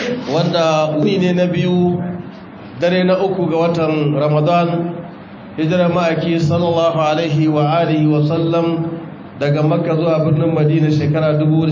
wanda wuni ne na biyu dare na uku ga watan ramadan hijirar ma'aiki sallallahu alaihi wa alihi wa sallam daga makka zuwa birnin madina shekara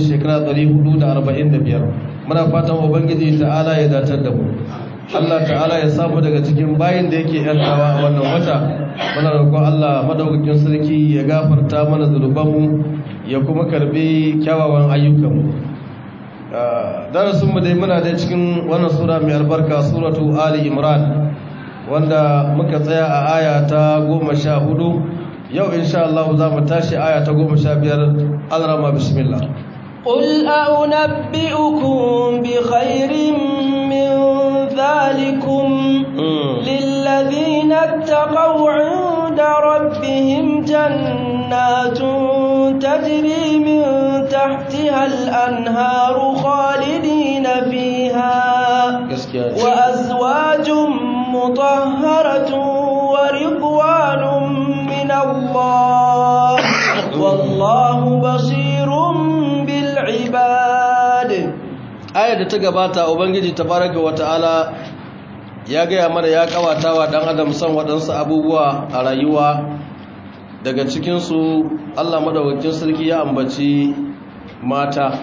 1445 muna fatan ubangiji ta'ala ya datar da mu Allah ta'ala ya samu daga cikin bayin da yake yantawa a wannan wata muna roƙon Allah madaukakin sarki ya gafarta mana zunubanmu ya kuma karbi kyawawan ayyukanmu darasinmu dai muna da cikin wannan sura mai albarka suratu ali imran wanda muka tsaya a aya ta goma sha hudu yau insha Allah za mu tashi aya ta goma sha biyar alrama bismillah قل أنبئكم بخير من ذلكم للذين اتقوا عند ربهم جنات تجري من تحتها الأنهار خالدين فيها وأزواج مطهرة ورضوان من الله والله بصير بالعباد ayar da ta gabata ubangiji tabaraka wata'ala ya gaya mana ya kawata wa dan adam san waɗansu abubuwa a rayuwa daga cikinsu allah madaukakin sarki ya ambaci mata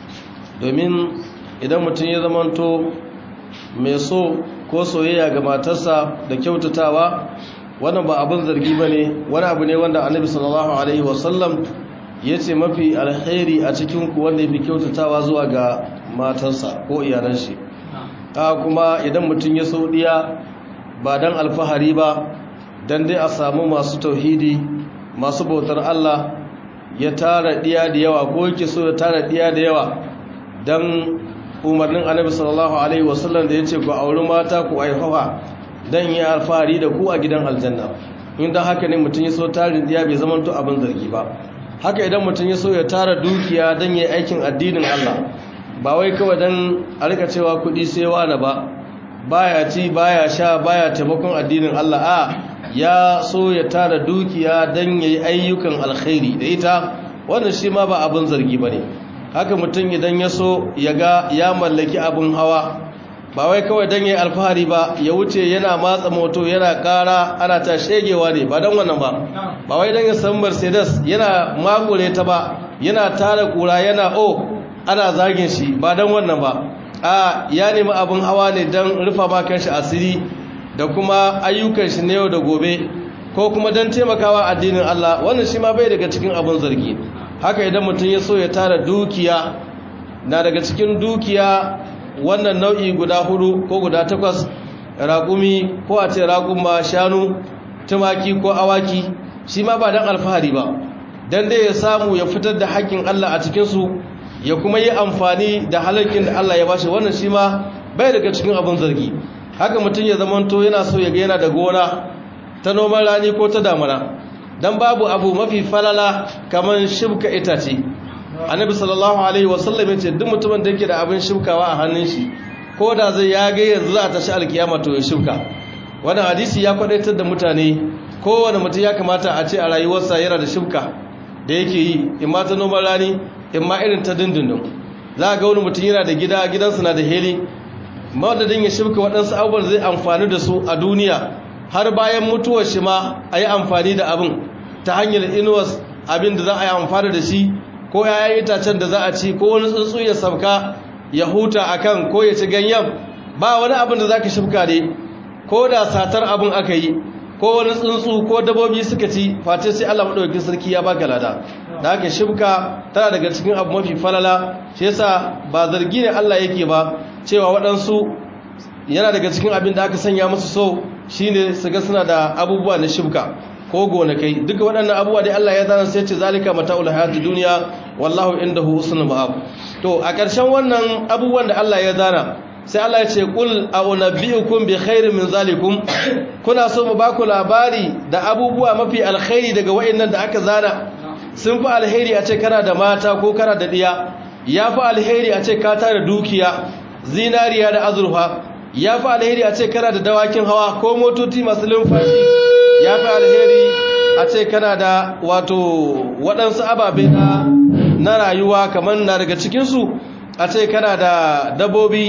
domin idan mutum ya zamanto mai so ko soyayya ga matarsa da kyautatawa wannan ba abin zargi ba ne wani abu ne wanda annabi sallallahu alaihi wasallam ya ce mafi alkhairi a cikinku wanda ya fi kyautatawa zuwa ga matarsa ko iyalan shi ta kuma idan mutum ya so diya ba don alfahari ba don dai a samu masu tauhidi masu bautar Allah ya tara diya da yawa ko yake so ya tara diya da yawa don umarnin annabi sallallahu alaihi wasallam da ya ce ku auri mata ku aifawa don yi alfahari da ku a gidan aljanna inda haka ne mutum ya so tarin diya bai zama to abin zargi ba haka idan mutum ya so ya tara dukiya don yi aikin addinin Allah ba wai kawai don a rika cewa kudi sai wani ba baya ci baya sha baya taimakon addinin Allah a ya so ya tara dukiya don ya yi ayyukan alkhairi da ita wannan shi ma ba abin zargi ba ne haka mutum idan ya so ya ga ya mallaki abin hawa ba wai kawai don ya yi alfahari ba ya wuce yana matsa moto yana kara ana ta shegewa ne ba don wannan ba ba wai don ya san mercedes yana makure ta ba yana tara kura yana o ana zagin shi ba don wannan ba a ya nemi abin hawa ne don rufa makan shi asiri da kuma ayyukan shi na yau da gobe ko kuma don taimakawa addinin Allah wannan shi ma bai daga cikin abin zargi haka idan mutum ya so ya tara dukiya na daga cikin dukiya wannan nau'i guda hudu ko guda takwas raƙumi ko a ce raƙuma shanu tumaki ko awaki shi ma ba don alfahari ba don dai ya samu ya fitar da haƙƙin Allah a cikinsu ya kuma yi amfani da halarkin da Allah ya bashi wannan shi ma bai daga cikin abin zargi haka mutum ya zamanto yana so ya ga yana da gona ta noman rani ko ta damana dan babu abu mafi falala kamar shibka itace annabi sallallahu alaihi wasallam ya ce duk mutumin da yake da abin shibkawa a hannun shi ko da zai ya ga yanzu za a tashi alkiyama to ya shibka wannan hadisi ya kwadaitar da mutane kowane mutum ya kamata a ce a rayuwarsa yana da shibka da yake yi in ma ta noman rani in ma irin ta dindindin za a ga wani mutum yana da gida gidansu na da heli madadin ya shibka waɗansu abubuwan zai amfani da su a duniya har bayan mutuwar shi ma a yi amfani da abin ta hanyar inuwas abin da za a yi amfani da shi ko yayan itacen da za a ci ko wani tsuntsu ya sauka ya huta a kan ko ya ci ganyen ba wani abin da za ka shibka ne ko da satar abin aka yi ko wani tsuntsu ko dabobi suka ci face sai Allah madaukakin sarki ya baka lada da haka shibka tana daga cikin abu mafi falala shi yasa ba zargi ne Allah yake ba cewa waɗansu yana daga cikin abin da aka sanya musu so shine su ga suna da abubuwa na shibka ko gonakai duka waɗannan abubuwa dai Allah ya zana sai ce zalika mata'ul hayatid dunya wallahu indahu husnul ma'ab to a ƙarshen wannan abubuwan da Allah ya zana sai Allah ya ce qul a'unabbi'ukum bi khairin min zalikum kuna so mu baku labari da abubuwa mafi alkhairi daga wayannan da aka zana sun fi alheri a ce kana da mata ko kana da diya ya fi alheri a ce ka tara dukiya zinariya da azurfa ya fi alheri a ce kana da dawakin hawa ko motoci masu lumfashi ya fi alheri a ce kana da wato waɗansu ababe na rayuwa kamar na daga cikinsu a ce kana da dabobi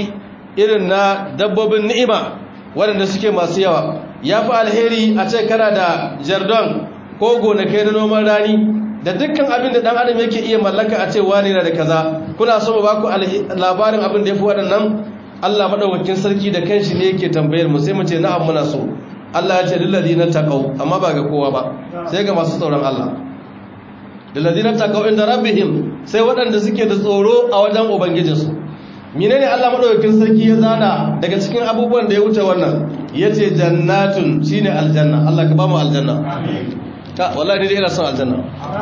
irin na dabbobin ni'ima waɗanda suke masu yawa ya fi alheri a ce kana da jardon ko gonakai na noman rani da dukkan abin da ɗan adam yake iya mallaka a ce wani na da kaza kuna so mu ba ku labarin abin da ya fi waɗannan allah maɗaukakin sarki da kanshi ne yake tambayar mu sai mu ce na'am muna so allah ya ce lillazi na taƙau amma ba ga kowa ba sai ga masu tsoron allah lillazi na taƙau inda rabbihim sai waɗanda suke da tsoro a wajen ubangijinsu menene Allah madaukakin sarki ya zana daga cikin abubuwan da ya wuce wannan yace jannatun shine aljanna Allah ka ba mu aljanna amin ka wallahi ni dai ina son aljanna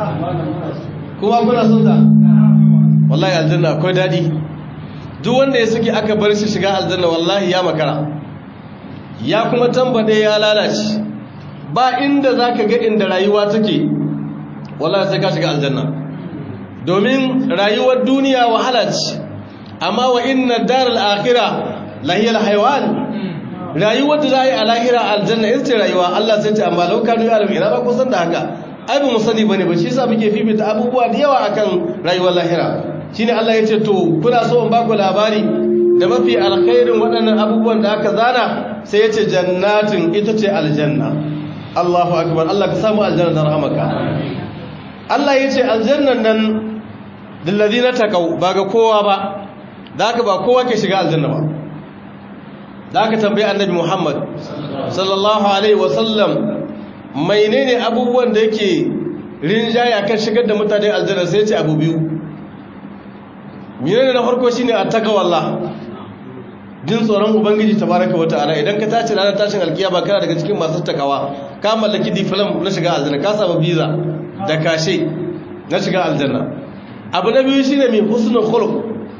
kuma kuna son ta wallahi aljanna akwai dadi duk wanda ya suke aka bar shi shiga aljanna wallahi ya makara ya kuma tambade ya lalace ba inda zaka ga inda rayuwa take wallahi sai ka shiga aljanna domin rayuwar duniya wahala ce amma wa inna daral akhirah lahiyal haywan rayuwar da zai a lahira aljanna ita ce rayuwa Allah sai ce amma lau kanu ya'lamu ina ba ku san da haka ai ba mu sani bane ba shi yasa muke fifita abubuwa da yawa akan rayuwar lahira shine Allah ya ce to kuna so in ba ku labari da mafi alkhairin waɗannan abubuwan da aka zana sai ya ce jannatin ita ce aljanna Allahu akbar Allah ka samu aljanna da rahamaka Allah ya ce aljannan nan lilladina taqaw ba ga kowa ba da haka ba kowa ke shiga aljanna ba da haka tambayi annabi muhammad sallallahu alaihi wasallam menene abubuwan da yake rinjaya kan shigar da mutane aljanna sai ce abu biyu menene na farko shine attaqwallah jin tsoron ubangiji tabaraka wa ta'ala idan ka tace ranar tashin alkiyama kana daga cikin masu takawa ka mallaki diplom na shiga aljanna ka samu visa da kashe na shiga aljanna abu na biyu shine mai husnul khuluq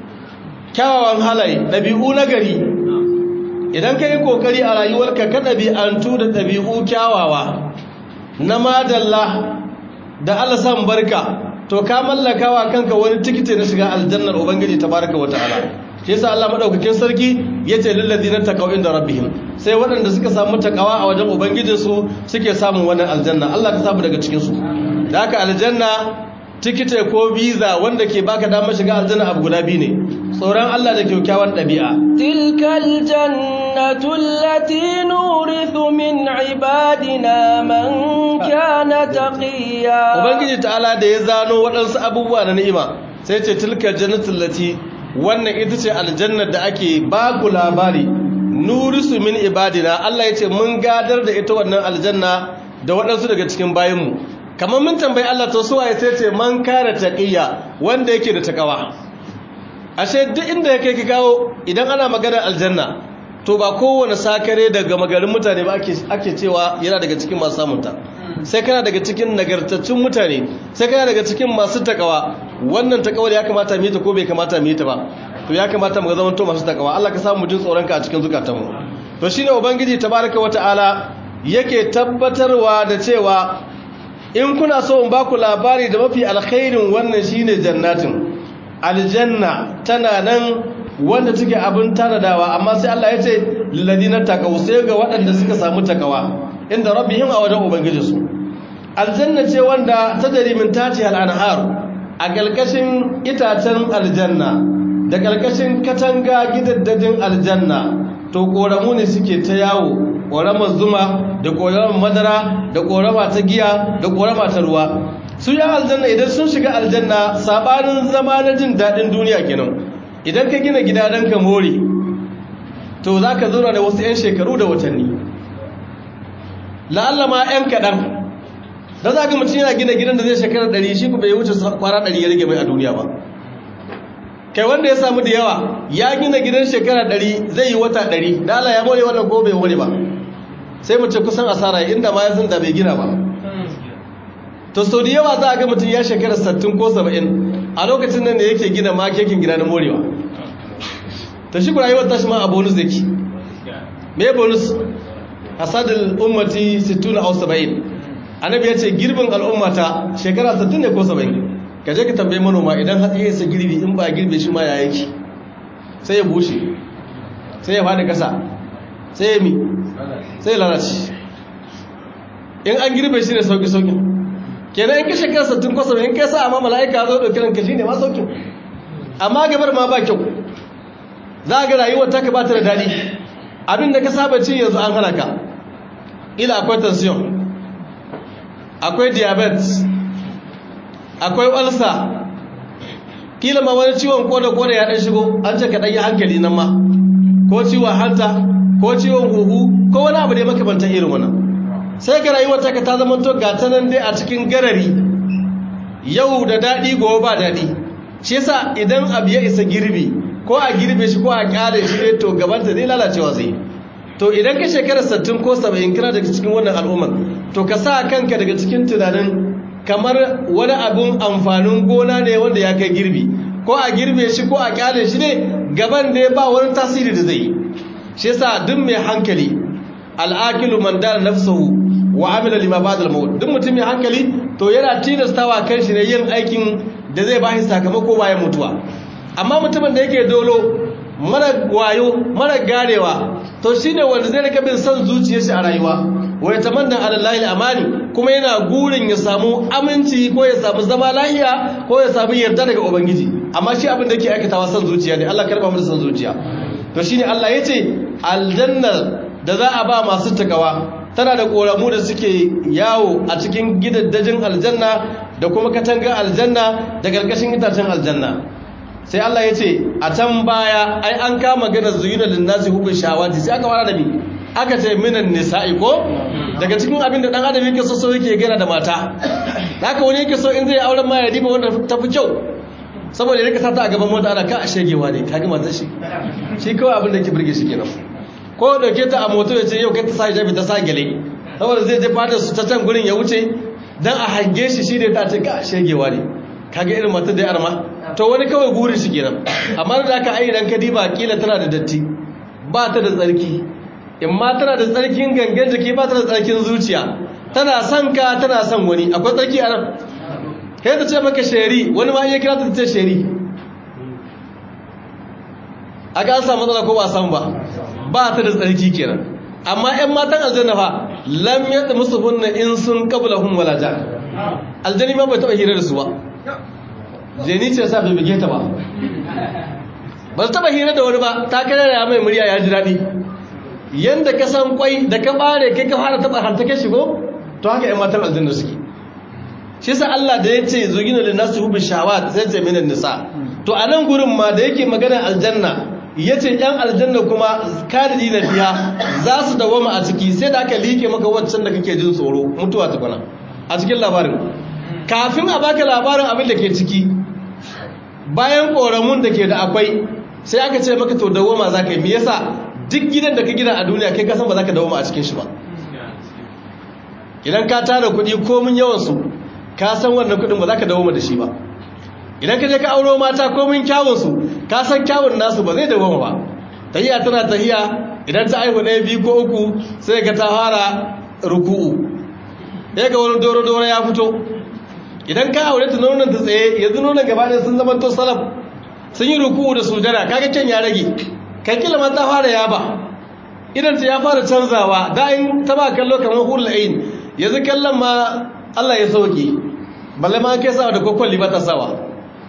kyawawan halaye ɗabi'u na gari idan ka yi ƙoƙari a rayuwarka ka ɗabi'antu da ɗabi'u kyawawa na madalla da alasan barka to ka mallakawa kanka wani tikiti na shiga aljannar ubangiji ta baraka wa ta'ala shi yasa Allah madaukakin sarki yace lil ladina taqaw inda rabbihim sai waɗanda suka samu takawa a wajen ubangijinsu suke samun wannan aljanna Allah ka samu daga cikin su da haka aljanna tikite ko biza wanda ke baka damar shiga aljanna abu guda biyu ne tsoron Allah da kyakkyawan ɗabi'a tilkal jannatu allati nurithu min ibadina man kana taqiya ubangiji ta'ala da ya zano waɗansu abubuwa na ni'ima sai ce tilkal jannatu allati wannan ita ce aljannar da ake ba ku labari nurisu min ibadina Allah ya ce mun gadar da ita wannan aljanna da waɗansu daga cikin bayinmu kamar mun tambayi Allah to suwa ya ce man kare taqiya wanda yake da takawa ashe duk inda yake ki kawo idan ana magana aljanna to ba kowane sakare daga magarin mutane ba ake ake cewa yana daga cikin masu samunta sai kana daga cikin nagartaccen mutane sai kana daga cikin masu takawa wannan takawa da ya kamata mu yi ta ko bai kamata mu yi ta ba to ya kamata mu zama to masu takawa Allah ka samu jin tsoron ka a cikin zukatanmu to shine ubangiji tabaraka wataala yake tabbatarwa da cewa in kuna so in baku labari da mafi alkhairin wannan shine jannatin aljanna tana nan wanda take abin tanadawa amma sai Allah ya ce lilladina taqaw sai ga waɗanda suka samu takawa inda rabbihim a wajen ubangijinsu aljanna ce wanda tajri min tati al-anhar a kalkashin itacen aljanna da kalkashin katanga gidaddadin aljanna to koramu ne suke ta yawo koramar zuma da koramar madara da korama ta giya da korama ta ruwa su ya aljanna idan sun shiga aljanna sabanin zama na jin daɗin duniya kenan idan ka gina gida don ka more to za ka zauna da wasu 'yan shekaru da watanni la'alla ma 'yan kaɗan da za ka mutum yana gina gidan da zai shekara ɗari shi ku bai wuce kwara ɗari ya rage mai a duniya ba kai wanda ya samu da yawa ya gina gidan shekara ɗari zai yi wata ɗari da Allah ya more wannan ko bai more ba sai mu ce kusan asara inda ma ya da bai gina ba to sau da yawa za a ga mutum ya shekara 60 ko 70 a lokacin nan da yake gina ma kekin gida na morewa ta shi rayuwar tashi ma a bonus yake me bonus hasadul ummati 60 aw 70 annabi ya ce girbin al'ummata shekara 60 ne ko 70 ka je ka tambaye manoma idan hatsi ya sa girbi in ba girbe shi ma ya yake sai ya bushe sai ya fadi kasa sai ya mi sai ya lalace in an girbe shi ne sauki-sauki kenan in ka shekara sattin kwasa in kai sa amma mala'ika zo ɗauki ranka shi ne ma saukin amma gabar ma ba kyau za ga rayuwar ta ka bata da daɗi abin da ka saba ci yanzu an hana ka ila akwai tension akwai diabetes akwai ulcer kila ma wani ciwon koda koda ya dan shigo an ce ka dan yi hankali nan ma ko ciwon hanta ko ciwon huhu ko wani abu da ya makamanta irin wannan sai ka rayuwar ta ka ta zama to gata nan dai a cikin garari yau da daɗi gobe ba daɗi shi yasa idan abu ya isa girbi ko a girbe shi ko a kyale shi ne to gabanta zai lalacewa zai to idan ka shekarar 60 ko 70 kana daga cikin wannan al'ummar to ka sa kanka daga cikin tunanin kamar wani abun amfanin gona ne wanda ya kai girbi ko a girbe shi ko a kyale shi ne gaban da ba wani tasiri da zai yi shi yasa duk mai hankali al'akilu man dana nafsuhu wa amila lima ba'da al-maut duk mutum mai hankali to yana tilastawa kan shi ne yin aikin da zai bashi sakamako bayan mutuwa amma mutumin da yake dolo mara wayo mara garewa to shine wanda zai rika bin son zuciyar shi a rayuwa wa yatamanna ala allahi al-amani kuma yana gurin ya samu aminci ko ya samu zama lahiya ko ya samu yarda daga ubangiji amma shi abin da yake aikatawa son zuciya ne Allah karba mu da son zuciya to shine Allah yace aljanna da za a ba masu takawa tana da koramu da suke yawo a cikin gidaddajin aljanna da kuma katangar aljanna da karkashin itacen aljanna sai Allah ya ce a can baya ai an kama gana zuyuna linnasi hubin shawati sai aka fara da mi aka ce minan nisa'i ko daga cikin abin da dan adam yake so so yake gana da mata haka wani yake so in zai auren ma ya diba wanda ta fi kyau saboda ya rika sata a gaban mota ana ka a shegewa ne ka ga matar shi shi kawai abin da ke burge shi kenan ko dauke ta a moto ya ce yau kai ta sa hijabi ta sa gele saboda zai je fadar su ta can gurin ya wuce dan a hange shi shi da ta ce ka shegewa ne kaga irin matar da arma to wani kawai gurin shi kenan amma da aka ai idan ka diba kila tana da datti ba ta da tsarki in ma tana da tsarkin gangan jiki ba ta da tsarkin zuciya tana son ka tana son wani akwai tsarki a nan kai ta ce maka sheri wani ma iya kira ta ce sheri a ga an samu matsala ko ba samu ba ba ta da tsarki kenan amma 'yan matan aljanna fa lam yadda musu hunna in sun kabla hun wala ja aljani ma bai taɓa hira da su ba jeni ce sa bai bige ta ba ba su taɓa hira da wani ba ta kare da mai murya ya ji daɗi yadda ka san kwai da ka ɓare kai ka fara taɓa hantake shigo to haka 'yan matan aljanna suke shi sa Allah da ya ce zugina da nasu hubu shawat sai ce minan nisa to a nan gurin ma da yake magana aljanna ya ce ‘yan aljanna kuma kadidi na fiya za su dawama a ciki sai da aka liƙe maka waccan da kake jin tsoro mutuwa tukuna a cikin labarin kafin a baka labarin abin da ke ciki bayan ƙoramun da ke da akwai sai aka ce maka to dawama za ka yi me yasa duk gidan da ka gina a duniya kai kasan ba za ka dawama a cikin shi ba idan ka tara kuɗi komin yawansu ka san wannan kuɗin ba za ka dawama da shi ba idan ka je ka auro mata komin kyawunsu ka san kyawun nasu ba zai dawama ba tahiya tana tahiya idan ta aihu ɗaya biyu ko uku sai ka ta fara ruku'u ya ga wani doro-doro ya fito idan ka aure ta nonon ta tsaye yanzu nonon gaba ɗaya sun zama to salaf sun yi ruku'u da sujada kaga kyan ya rage kan kila ma ta fara yaba idan ta ya fara canzawa da in ta ba kallo kamar hulul ain yanzu kallon ma Allah ya sauke balle ma kai sawa da kokon ba ta sawa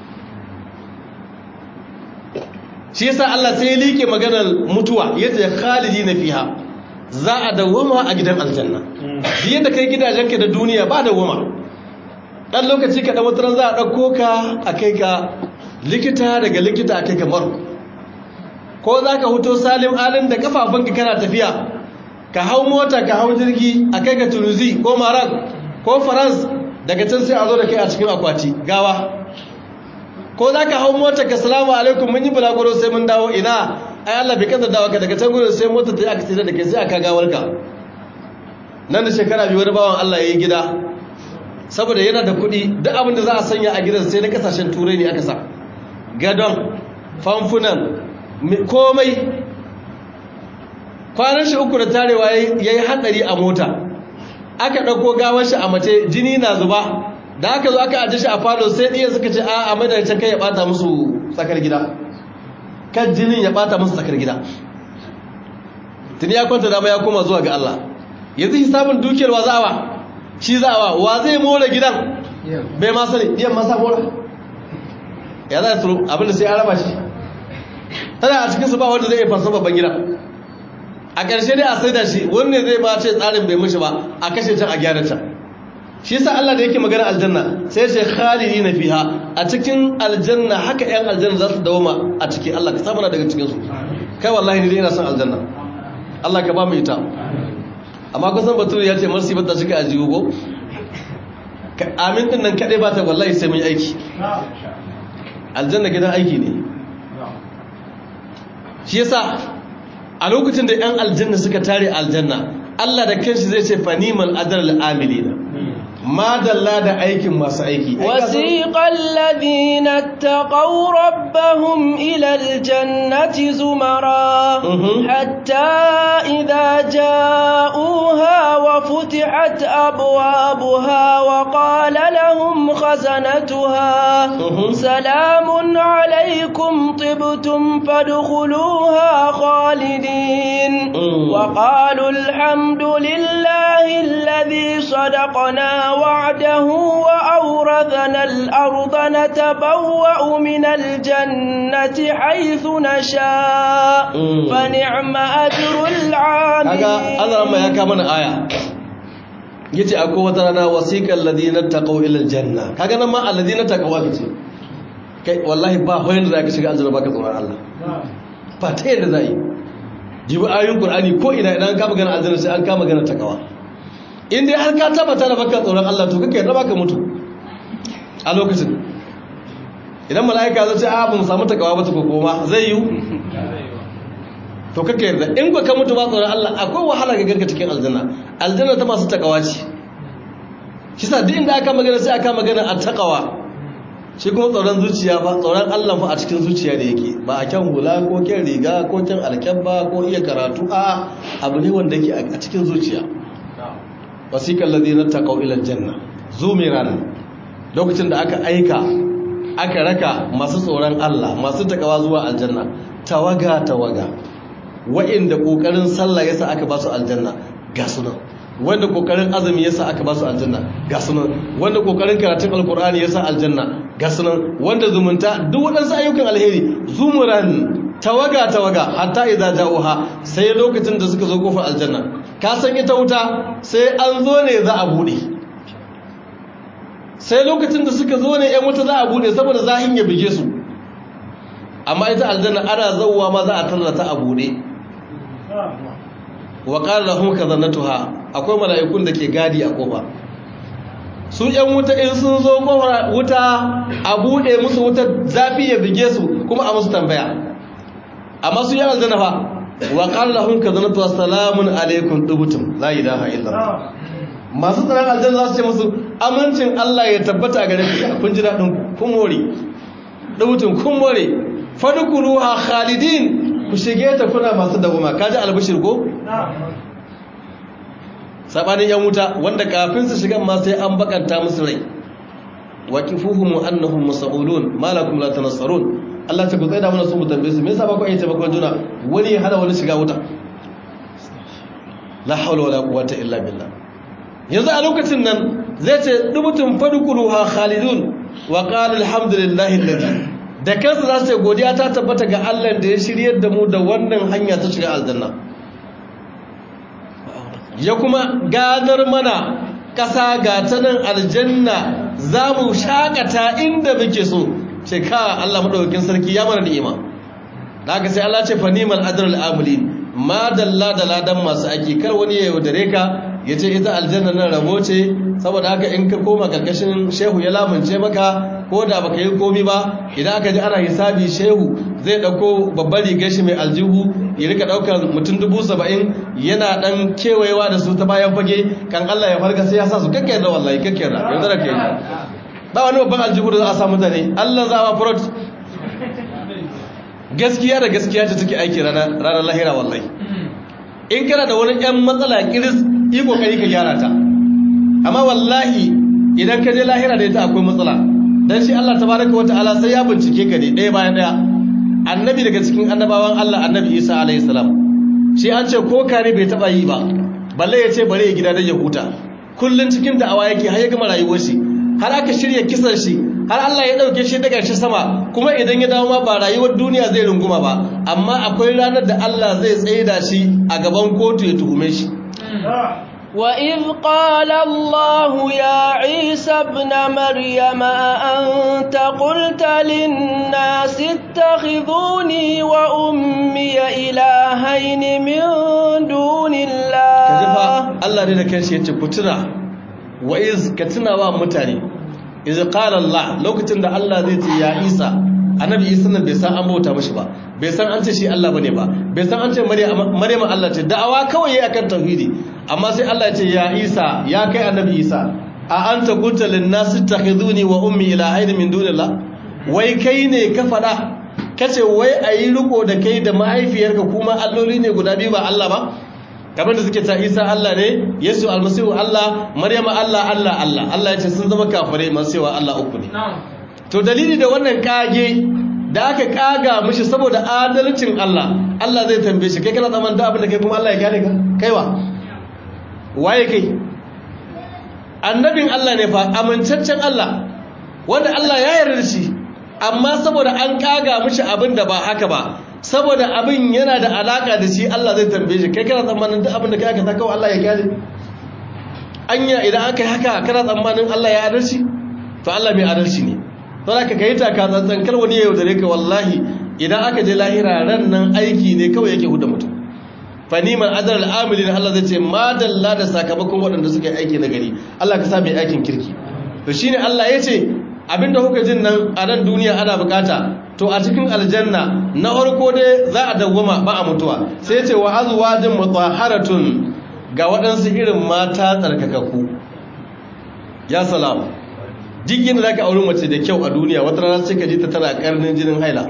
shi yasa Allah sai ya like maganar mutuwa yace khalidina fiha za a dawama a gidan aljanna biye da kai gidajenka da duniya ba dawama dan lokaci ka dan wataran za a dauko ka a kai ka likita daga likita a kai ka marko ko za ka huto salim alin da kafafunka kana tafiya ka hau mota ka hau jirgi a kai ka tunuzi ko maroc ko france daga can sai a zo da kai a cikin akwati gawa ko za ka hau mota ka salamu alaikum mun yi bulaguro sai mun dawo ina ai Allah bai kada dawo ka daga can gudun sai mota ta yi aka tsira da kai sai aka gawar ka nan da shekara biyu wani bawan Allah ya yi gida saboda yana da kuɗi duk abin da za a sanya a gidan sai na kasashen turai ne aka sa gadon famfunan komai kwanan shi uku da tarewa ya yi haɗari a mota aka ɗauko gawar shi a mace jini na zuba da aka zo aka ajiye shi a falo sai ɗaya suka ce a a madarancin kai ya ɓata musu tsakar gida kan jinin ya ɓata musu tsakar gida tuni ya kwanta dama ya koma zuwa ga Allah yanzu hisabin dukiyar wa za'awa shi za'awa wa zai more gidan bai ma sani ɗiyan masa mora ya za su abinda sai an raba shi tana a cikinsu ba wanda zai iya fasa babban gida a ƙarshe dai a sai da shi wanne zai ba ce tsarin bai mishi ba a kashe can a gyara can shi sa Allah da yake magana aljanna sai ce khalidi na fiha a cikin aljanna haka yan aljanna za su dawoma a ciki Allah ka samana daga cikinsu kai wallahi ni dai ina son aljanna Allah ka ba mu ita amma kusan bature ya ce marsi bata shiga a jigo ko amin din nan kadai ba ta wallahi sai mun aiki aljanna gidan aiki ne shi yasa a lokacin da yan aljanna suka tare aljanna Allah da kanshi zai ce fanimal adal amilina madalla da aikin masu aiki wasiqal ladina taqaw rabbahum ila aljannati zumara hatta idha ja'uha wa futihat abwabuha wa qala lahum khazanatuha salamun alaykum tibtum fadkhuluha khalidin wa qalu alhamdulillahi alladhi sadaqana وعده وأورثنا الأرض نتبوأ من الجنة حيث نشاء فنعم أجر العاملين هذا ما يكا من آية yace akwai wata rana wasiqal ladina taqaw ila aljanna kaga nan ma alladina taqaw kace kai wallahi ba hoyin da zaka shiga aljanna baka tsoron Allah ba ta yadda zai jibi ayoyin qur'ani ko ina idan ka magana aljanna sai an ka magana takawa in dai har ka tabbata da baka tsoron Allah to kake yarda baka mutu a lokacin idan mala'ika zai ce a ba mu samu takawa ba ta koma zai yi to kake yarda in ba ka mutu ba tsoron Allah akwai wahala ga garka cikin aljanna aljanna ta masu takawa ce shi sa duk inda aka magana sai aka magana a takawa shi kuma tsoron zuciya ba tsoron Allah fa a cikin zuciya da yake ba a kyan hula ko kyan riga ko kyan alkyabba ko iya karatu a abu ne wanda yake a cikin zuciya wasiƙar ladina ta ƙau'ilar janna zumiran lokacin da aka aika aka raka masu tsoron Allah masu takawa zuwa aljanna tawaga tawaga wa'inda ƙoƙarin sallah yasa aka ba su aljanna ga sunan wanda ƙoƙarin azumi yasa aka ba su aljanna ga sunan wanda ƙoƙarin karatun alkur'ani yasa aljanna ga sunan wanda zumunta duk waɗansu ayyukan alheri zumuran tawaga tawaga hatta idza ja'uha sai lokacin da suka zo kofar aljanna ka san ita wuta sai an zo ne za a bude sai lokacin da suka zo ne yan wuta za a bude saboda zahin ya bige su amma ita aljanna ana zauwa ma za a tallata a bude wa qala lahum kadhanatuha akwai mala'ikun da ke gadi a kofa su yan wuta in sun zo kofar wuta a bude musu wuta zafi ya bige su kuma a musu tambaya amma su yi aljanna fa wa qala lahum kadhanatu assalamun alaikum dubutum la ilaha illallah masu tsaron aljanna za su ce musu amincin Allah ya tabbata a gare ku kun ji dadin kun more dubutum kun more fadkuruha khalidin ku shige ta kuna masu dawoma kaji albishir ko sabanin yan wuta wanda kafin su shiga ma sai an bakanta musu rai waqifuhum annahum mas'ulun malakum la tanassarun Allah ta gutsaida mana su mu tambaye su me yasa ba ku yi taimakon juna wani ya hada wani shiga wuta la hawla wala quwwata illa billah yanzu a lokacin nan zai ce dubutun fadkhuluha khalidun wa qala alhamdulillahi alladhi da kansu za su ce godiya ta tabbata ga Allah da ya shiryar da mu da wannan hanya ta shiga aljanna ya kuma gadar mana ƙasa ga ta nan aljanna za mu shakata inda muke so ce ka Allah maɗaukakin sarki ya mana ni'ima da aka sai Allah ce fa ni'mal ajrul amilin ma dalla da ladan masu aiki kar wani ya yaudare ka ya ce ita aljanna nan rabo ce saboda haka in ka koma karkashin shehu ya lamunce maka ko da baka yi komi ba idan aka ji ana hisabi shehu zai dauko babbar rigar shi mai aljihu ya rika daukar mutum dubu saba'in yana dan kewayewa da su ta bayan fage kan Allah ya farka sai ya sa su kakkiyar da wallahi kakkiyar da yanzu da kai ba wani babban aljihu da za a sa mutane Allah za a furot gaskiya da gaskiya ce take aiki ranar lahira wallahi in kana da wani yan matsala kiris yi kokari ka gyara ta amma wallahi idan ka je lahira da ita akwai matsala dan shi Allah tabaraka wa ta'ala sai ya bincike ka ne ɗaya bayan ɗaya annabi daga cikin annabawan Allah annabi Isa alayhi salam shi an ce ko kare bai taba yi ba balle ya ce bare ya gida dan ya huta kullun cikin da'awa yake har ya gama rayuwar shi har aka shirya kisan shi har Allah ya dauke shi daga shi sama kuma idan ya dawo ma ba rayuwar duniya zai runguma ba amma akwai ranar da Allah zai tsaida shi a gaban kotu ya tuhume shi وإذ قال الله يا عيسى ابن مريم أأنت قلت للناس اتخذوني وأمي إلهين من دون الله كذبا الله ne da kanshi yace ku tuna wa iz ka tuna wa mutane iz qala Allah lokacin da Allah zai ce ya Isa annabi Isa nan bai san an bauta mashi ba bai san an ce shi Allah bane ba bai san an ce Maryam Allah ce da'awa kawai yayi akan tauhidi amma sai Allah ya ce ya Isa ya kai annabi Isa a anta qulta lin nas ittakhiduni wa ummi ilahayn min dunillah wai kai ne ka fada kace wai ayi riko da kai da mahaifiyarka kuma alloli ne guda biyu ba Allah ba kamar da suke ta Isa Allah ne Yesu almasihu Allah Maryam Allah Allah Allah Allah ya ce sun zama kafirai masu cewa Allah uku ne to dalili da wannan kage da aka kaga mishi saboda adalcin Allah Allah zai tambaye shi kai kana tsaman da abin da kai kuma Allah ya gane ka kaiwa waye kai annabin Allah ne fa amincaccen Allah wanda Allah ya yarda da shi amma saboda an kaga mishi abin da ba haka ba saboda abin yana da alaka da shi Allah zai tambaye shi kai kana tsammanin duk abin da kai aka ta kawai Allah ya gane anya idan aka yi haka kana tsammanin Allah ya adalci to Allah mai adalci ne don haka ka yi taka tsantsan kar wani ya yaudare ka wallahi idan aka je lahira ran nan aiki ne kawai yake huda mutum faniman azar al'amilin Allah zai ce madalla da sakamakon waɗanda suka yi aiki na gari Allah ka sa mai aikin kirki to shine Allah ya ce abinda kuka jin nan a nan duniya ana bukata to a cikin aljanna na farko dai za a dawwama ba a mutuwa sai ya ce wa azwajin mutahharatun ga waɗansu irin mata tsarkakakku ya salam duk yadda za ka auri mace da kyau a duniya wata rana sai ka ji ta tana karnin jinin haila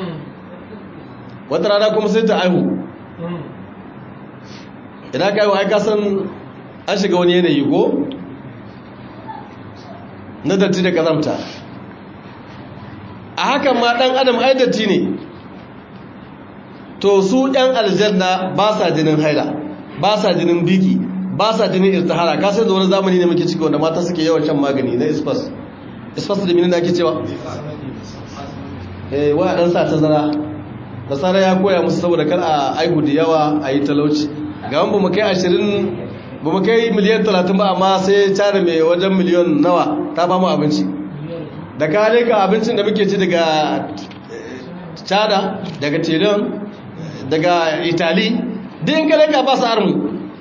wata rana kuma sai ta aihu idan ka aihu aika san an shiga wani yanayi ko na datti da kazamta a hakan ma ɗan adam ai datti ne to su ɗan aljanna ba sa jinin haila ba sa jinin biki ba sa jinin irtihara ka sai da wani zamani ne muke ciki wanda mata suke yawan shan magani na ispas ispas da menene ake cewa eh waya dan sa tazara nasara ya koya musu saboda kar a aihu da yawa a yi talauci ga wani bamu kai 20 bamu kai miliyan 30 ba amma sai tare mai wajen miliyan nawa ta ba mu abinci da ka ka abincin da muke ci daga chada daga tiran daga itali din ka ka ba su armu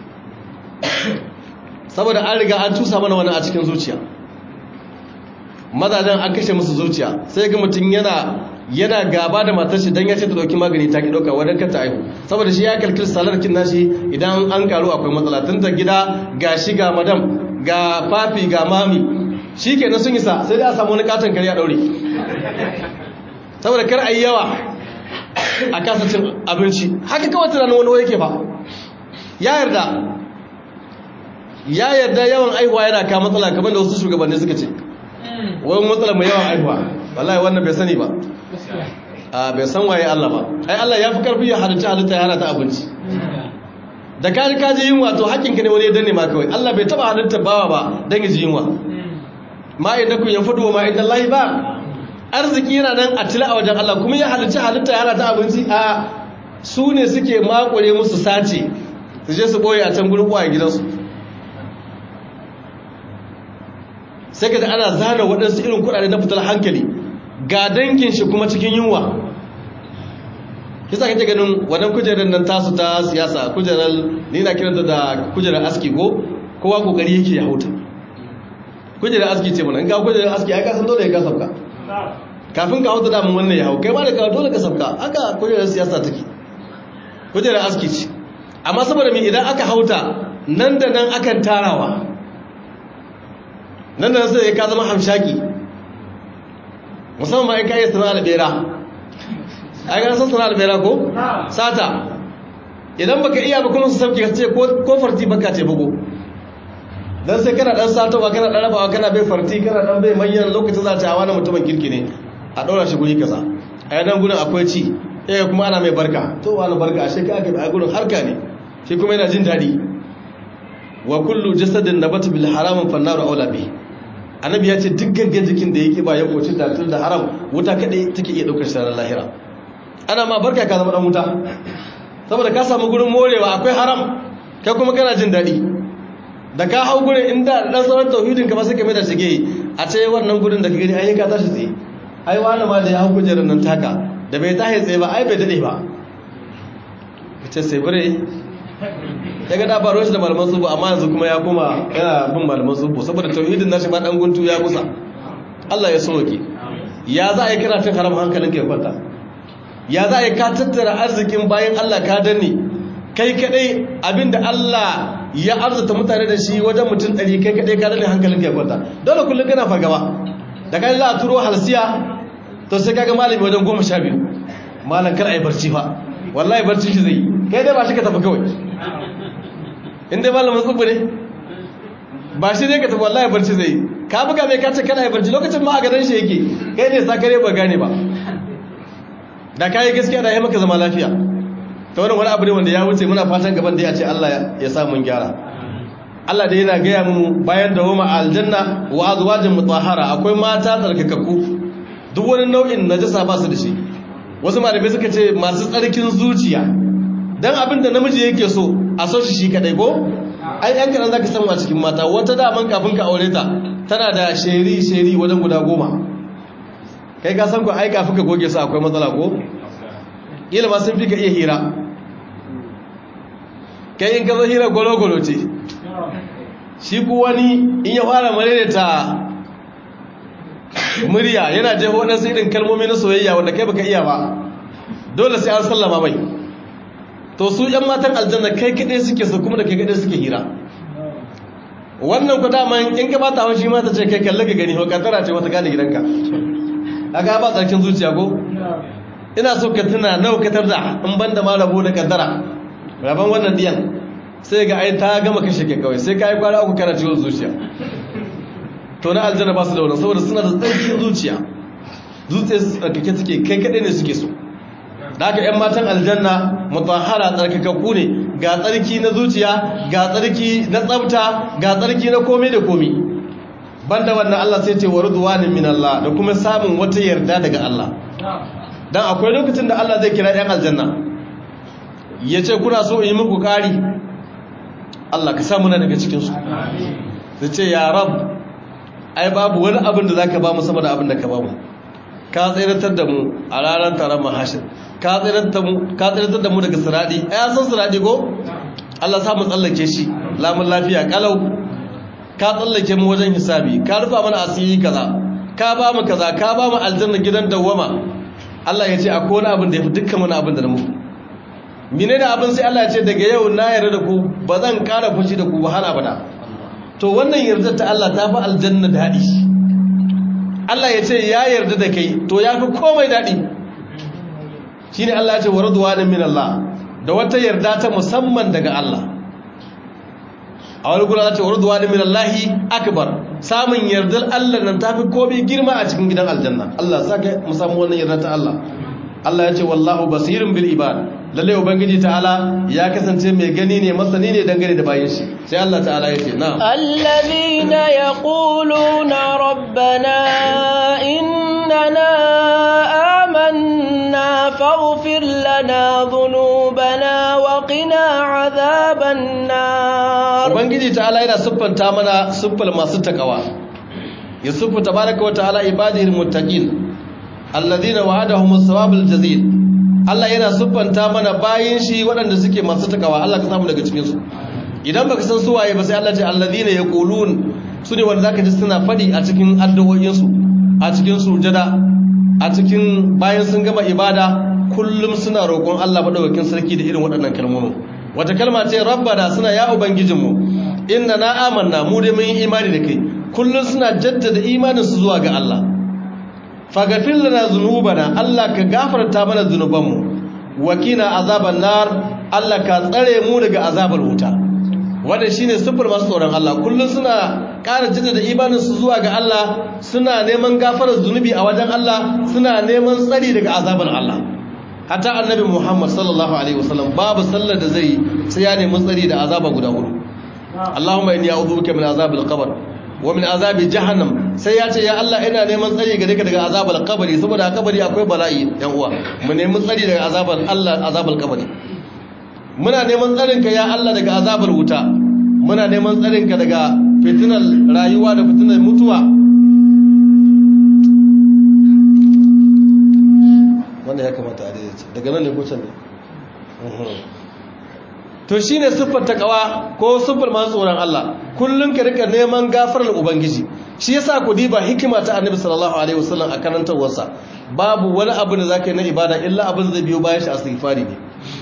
saboda an riga an tusa mana wani a cikin zuciya mazajen an kashe musu zuciya sai ga mutum yana yana gaba da matar shi don ya ce ta dauki magani ta ki dauka wadda ta aihu saboda shi ya kalkil salarkin nashi idan an karu akwai matsala tun ta gida ga shi ga madam ga fafi ga mami shi ke sun isa sai dai a samu wani katon kare a daure saboda kar a yi yawa a kasa cin abinci haka kawai tunanin wani wani ke fa ya yarda ya yarda yawan aihuwa yana ka matsala kamar da wasu shugabanni suka ce wani matsala mai yawan aihuwa wallahi wannan bai sani ba a bai san waye Allah ba ai Allah ya fi karfi ya halitta halitta ya hana ta abinci da ka ka ji yunwa to hakkinka ne wani ya danne ma kawai Allah bai taba halitta bawa ba dan ya ji yunwa ma inda ku yanfudu wa ma inda Allah ba arziki yana nan a tila a wajen Allah kuma ya halitta halitta ya hana ta abinci a su ne suke makure musu sace su je su boye a can gurin kwaye gidansu sai ka da ana zana waɗansu irin kuɗaɗe na fitar hankali ga dangin shi kuma cikin yunwa kisa kake ganin wannan kujerar nan tasu ta siyasa kujerar ni na kiranta da kujerar aski ko kowa kokari yake ya hauta kujerar aski ce mana in ga kujerar aski ai ka san dole ya ka sabka kafin ka hauta damun wannan ya hau kai ma da ka dole ka sabka haka kujerar siyasa take kujerar aski ce amma saboda me idan aka hauta nan da nan akan tarawa nan da nan sai ka zama hamshaki musamman ma in ka yi sana'ar bera ai ga san sana'ar bera ko sata idan baka iya ba kuma su sauke ka ce ko farti baka ce bugu dan sai kana dan satowa kana dan rabawa kana bai farti kana dan bai manyan lokacin za ta wani mutumin kirki ne a daura shi guri kaza a yanan gurin akwai ci eh kuma ana mai barka to wani barka ashe ka aka a gurin harka ne shi kuma yana jin dadi wa kullu jasadin nabata bil haramin fannaru aula bi annabi ya ce duk gangan jikin da yake ba ya koci da tun da haram wuta kadai take iya daukar shi lahira ana ma barka ka zama dan wuta saboda ka samu gurin morewa akwai haram kai kuma kana jin daɗi da ka hau gurin inda dan sauran tauhidin ka ba sai ka mai da shige a ce wannan gurin da ka gani ai ka tashi tsaye ai wani ma da ya hau kujerar nan taka da bai tashi tsaye ba ai bai dade ba kace sai bare ya ga da baro shi da malaman subu amma yanzu kuma ya koma yana bin malaman subu saboda tauhidin nashi ma dan guntu ya kusa Allah ya soke ya za a yi karatun haram hankalin ka ya kwanta ya za a yi ka tattara arzikin bayan Allah ka danne kai kadai abinda Allah ya arzuta mutane da shi wajen mutum ɗari kai kadai ka danne hankalin ka ya kwanta dole kullum kana fargaba da kai za a turo halsiya to sai kaga malami wajen goma sha biyu malam kar a yi barci fa wallahi barci shi zai yi kai dai ba shi ka tafi kawai in dai malamin tsubu ne ba shi ne ka tafi wallahi barci zai yi ka buga mai kace kana yi barci lokacin ma a gadon shi yake kai ne sakare ba gane ba da ka yi gaskiya da ya maka zama lafiya ta wani wani abu ne wanda ya wuce muna fatan gaban da ya ce Allah ya sa mun gyara Allah da yana gaya mu bayan da wama aljanna wa azwajin mutahhara akwai mata tsarkakakku duk wani nau'in najasa ba su da shi wasu malamai suka ce masu tsarkin zuciya dan abin da namiji yake so a so shi shi kadai ko ai yan karan zaka samu a cikin mata wata daman kafin ka aure ta tana da sheri sheri wajen guda goma kai ka san ko ai kafin ka goge su akwai matsala ko ilma sun fi ka iya hira kai in ka zo hira golo golo ce shi ku wani in ya fara ta murya yana jeho waɗansu irin kalmomi na soyayya wanda kai baka iya ba dole sai an sallama mai to su ‘yan matan aljanna kai kaɗai suke su kuma da kai kaɗai suke hira wannan ku daman in ka bata haushi mata ce kai kalli ka gani ko kaddara ce wata gane gidanka a ga ba tsarkin zuciya ko ina so ka tuna naukatar da in ban da ma rabo da kaddara rabon wannan diyan sai ga ai ta gama kashe ke kawai sai ka yi kwana uku kana ciwon zuciya to na aljanna ba su da wannan saboda suna da tsarkin zuciya zuciya su tsarkake suke kai kaɗai ne suke so da haka 'yan matan aljanna mutahara tsarkakakku ne ga tsarki na zuciya ga tsarki na tsabta ga tsarki na komai da komai banda wannan Allah sai ce wa ridwanin min Allah da kuma samun wata yarda daga Allah dan akwai lokacin da Allah zai kira 'yan aljanna ya ce kuna so in yi muku kari Allah ka samu na daga cikin su sai ce ya rab ai babu wani abin da zaka ba mu sama da abin da ka ba mu ka tsiratar da mu a ranar taron mahashin ka tsiratar da mu daga siradi ya san siradi ko Allah samu tsallake shi lamun lafiya kalau ka tsallake mu wajen hisabi ka rufa mana asiri kaza ka ba mu kaza ka ba mu aljanna gidan dawwama Allah ya ce akwai wani abin da ya fi dukkan wani abin da na muku mine da abin sai Allah ya ce daga yau na yarda da ku ba zan kara fushi da ku ba har abada to wannan yardar ta Allah ta fi aljanna daɗi Allah ya ce ya yarda da kai to ya fi komai daɗi shi ne Allah ya ce wa raduwanin min Allah da wata yarda ta musamman daga Allah a wani gura ce wa raduwanin min Allahi akbar samun yardar Allah nan ta fi komai girma a cikin gidan aljanna Allah sa ka musamman wannan yarda ta Allah Allah ya ce wallahu basirin bil ibad lalle ubangiji ta'ala ya kasance mai gani ne masani ne dangane da bayin shi sai Allah ta'ala ya ce na'am alladhina yaquluna rabbana innana amanna faghfir lana dhunubana wa qina adhaban nar ubangiji ta'ala yana siffanta mana siffal masu takawa ya siffa tabaraka wa ta'ala ibadihil muttaqin alladhina wa'adahum as-sawabul jazil Allah yana siffanta mana bayin shi waɗanda suke masu takawa Allah ka samu daga cikin su idan baka san su waye ba sai Allah ce alladhina yaqulun su ne wanda zaka ji suna fadi a cikin addu'o'in su a cikin sujada a cikin bayan sun gama ibada kullum suna roƙon Allah madaukakin sarki da irin waɗannan kalmomin wata kalma ce rabbana suna ya ubangijinmu inna na amanna mu dai mun yi imani da kai kullum suna jaddada imanin su zuwa ga Allah faghfir lana dhunubana Allah ka gafarta mana zunubanmu wakina azaban nar Allah ka tsare mu daga azabar wuta wanda shine sifar masu tsoron Allah kullum suna ƙara jaddada imanin su zuwa ga Allah suna neman gafarar zunubi a wajen Allah suna neman tsari daga azabar Allah hatta annabi Muhammad sallallahu alaihi wasallam babu sallar da zai sai ya nemi tsari da azaba guda hudu Allahumma inni a'udhu bika min azabil qabr wa min azabi jahannam sai ya ce ya Allah ina neman tsari gare ka daga azabar kabari saboda a kabari akwai bala'i yan uwa mu nemi tsari daga azabar Allah azabar kabari muna neman tsarin ka ya Allah daga azabar wuta muna neman tsarin ka daga fitinar rayuwa da fitinar mutuwa wanda ya kamata a daidaita daga nan ne ko can ne to shi ne siffar takawa ko siffar masu tsoron Allah kullum ka rika neman gafarar ubangiji shi yasa ku diba hikima ta annabi sallallahu alaihi wasallam a karantarwarsa babu wani abu da zaka yi na ibada illa abin zai biyo bayan shi istighfari ne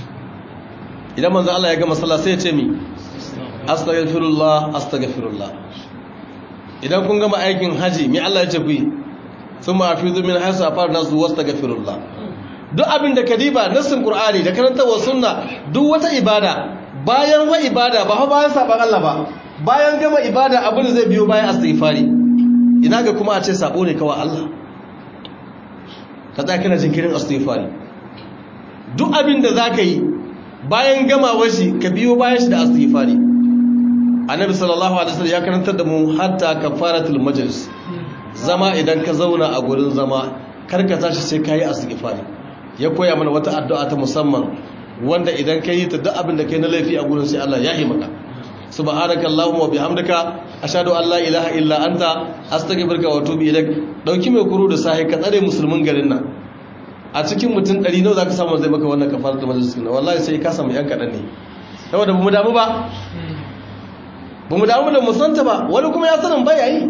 idan manzo Allah ya gama sallah sai ya ce mi astaghfirullah astaghfirullah idan kun gama aikin haji mi Allah ya ce ku yi thumma afidu min haythu afar nasu wastaghfirullah duk abin da kadiba nassin qur'ani da karantawar sunna duk wata ibada bayan wa ibada ba bayan saban Allah ba bayan gama ibada abin da zai biyo bayan istighfari ina ga kuma a ce sabo ne kawai Allah ka tsaya kana jinkirin istighfari duk abin da zaka yi bayan gamawar shi ka biyo bayan shi da istighfari annabi sallallahu alaihi wasallam ya karantar da mu hatta kafaratul majlis zama idan ka zauna a gurin zama karka tashi sai kai istighfari ya koya mana wata addu'a ta musamman wanda idan ka yi ta duk abin da kai na laifi a gurin sai Allah ya yi maka subhanaka allahumma wa bihamdika ashhadu an la ilaha illa anta astaghfiruka wa atubu ilaik dauki mai kuru da sahi ka tsare musulmin garin nan a cikin mutum 100 nawa zaka samu zai maka wannan kafaratul majlis na wallahi sai ka samu yan kadan ne saboda bamu damu ba bamu damu da musanta ba wani kuma ya sanin baya yi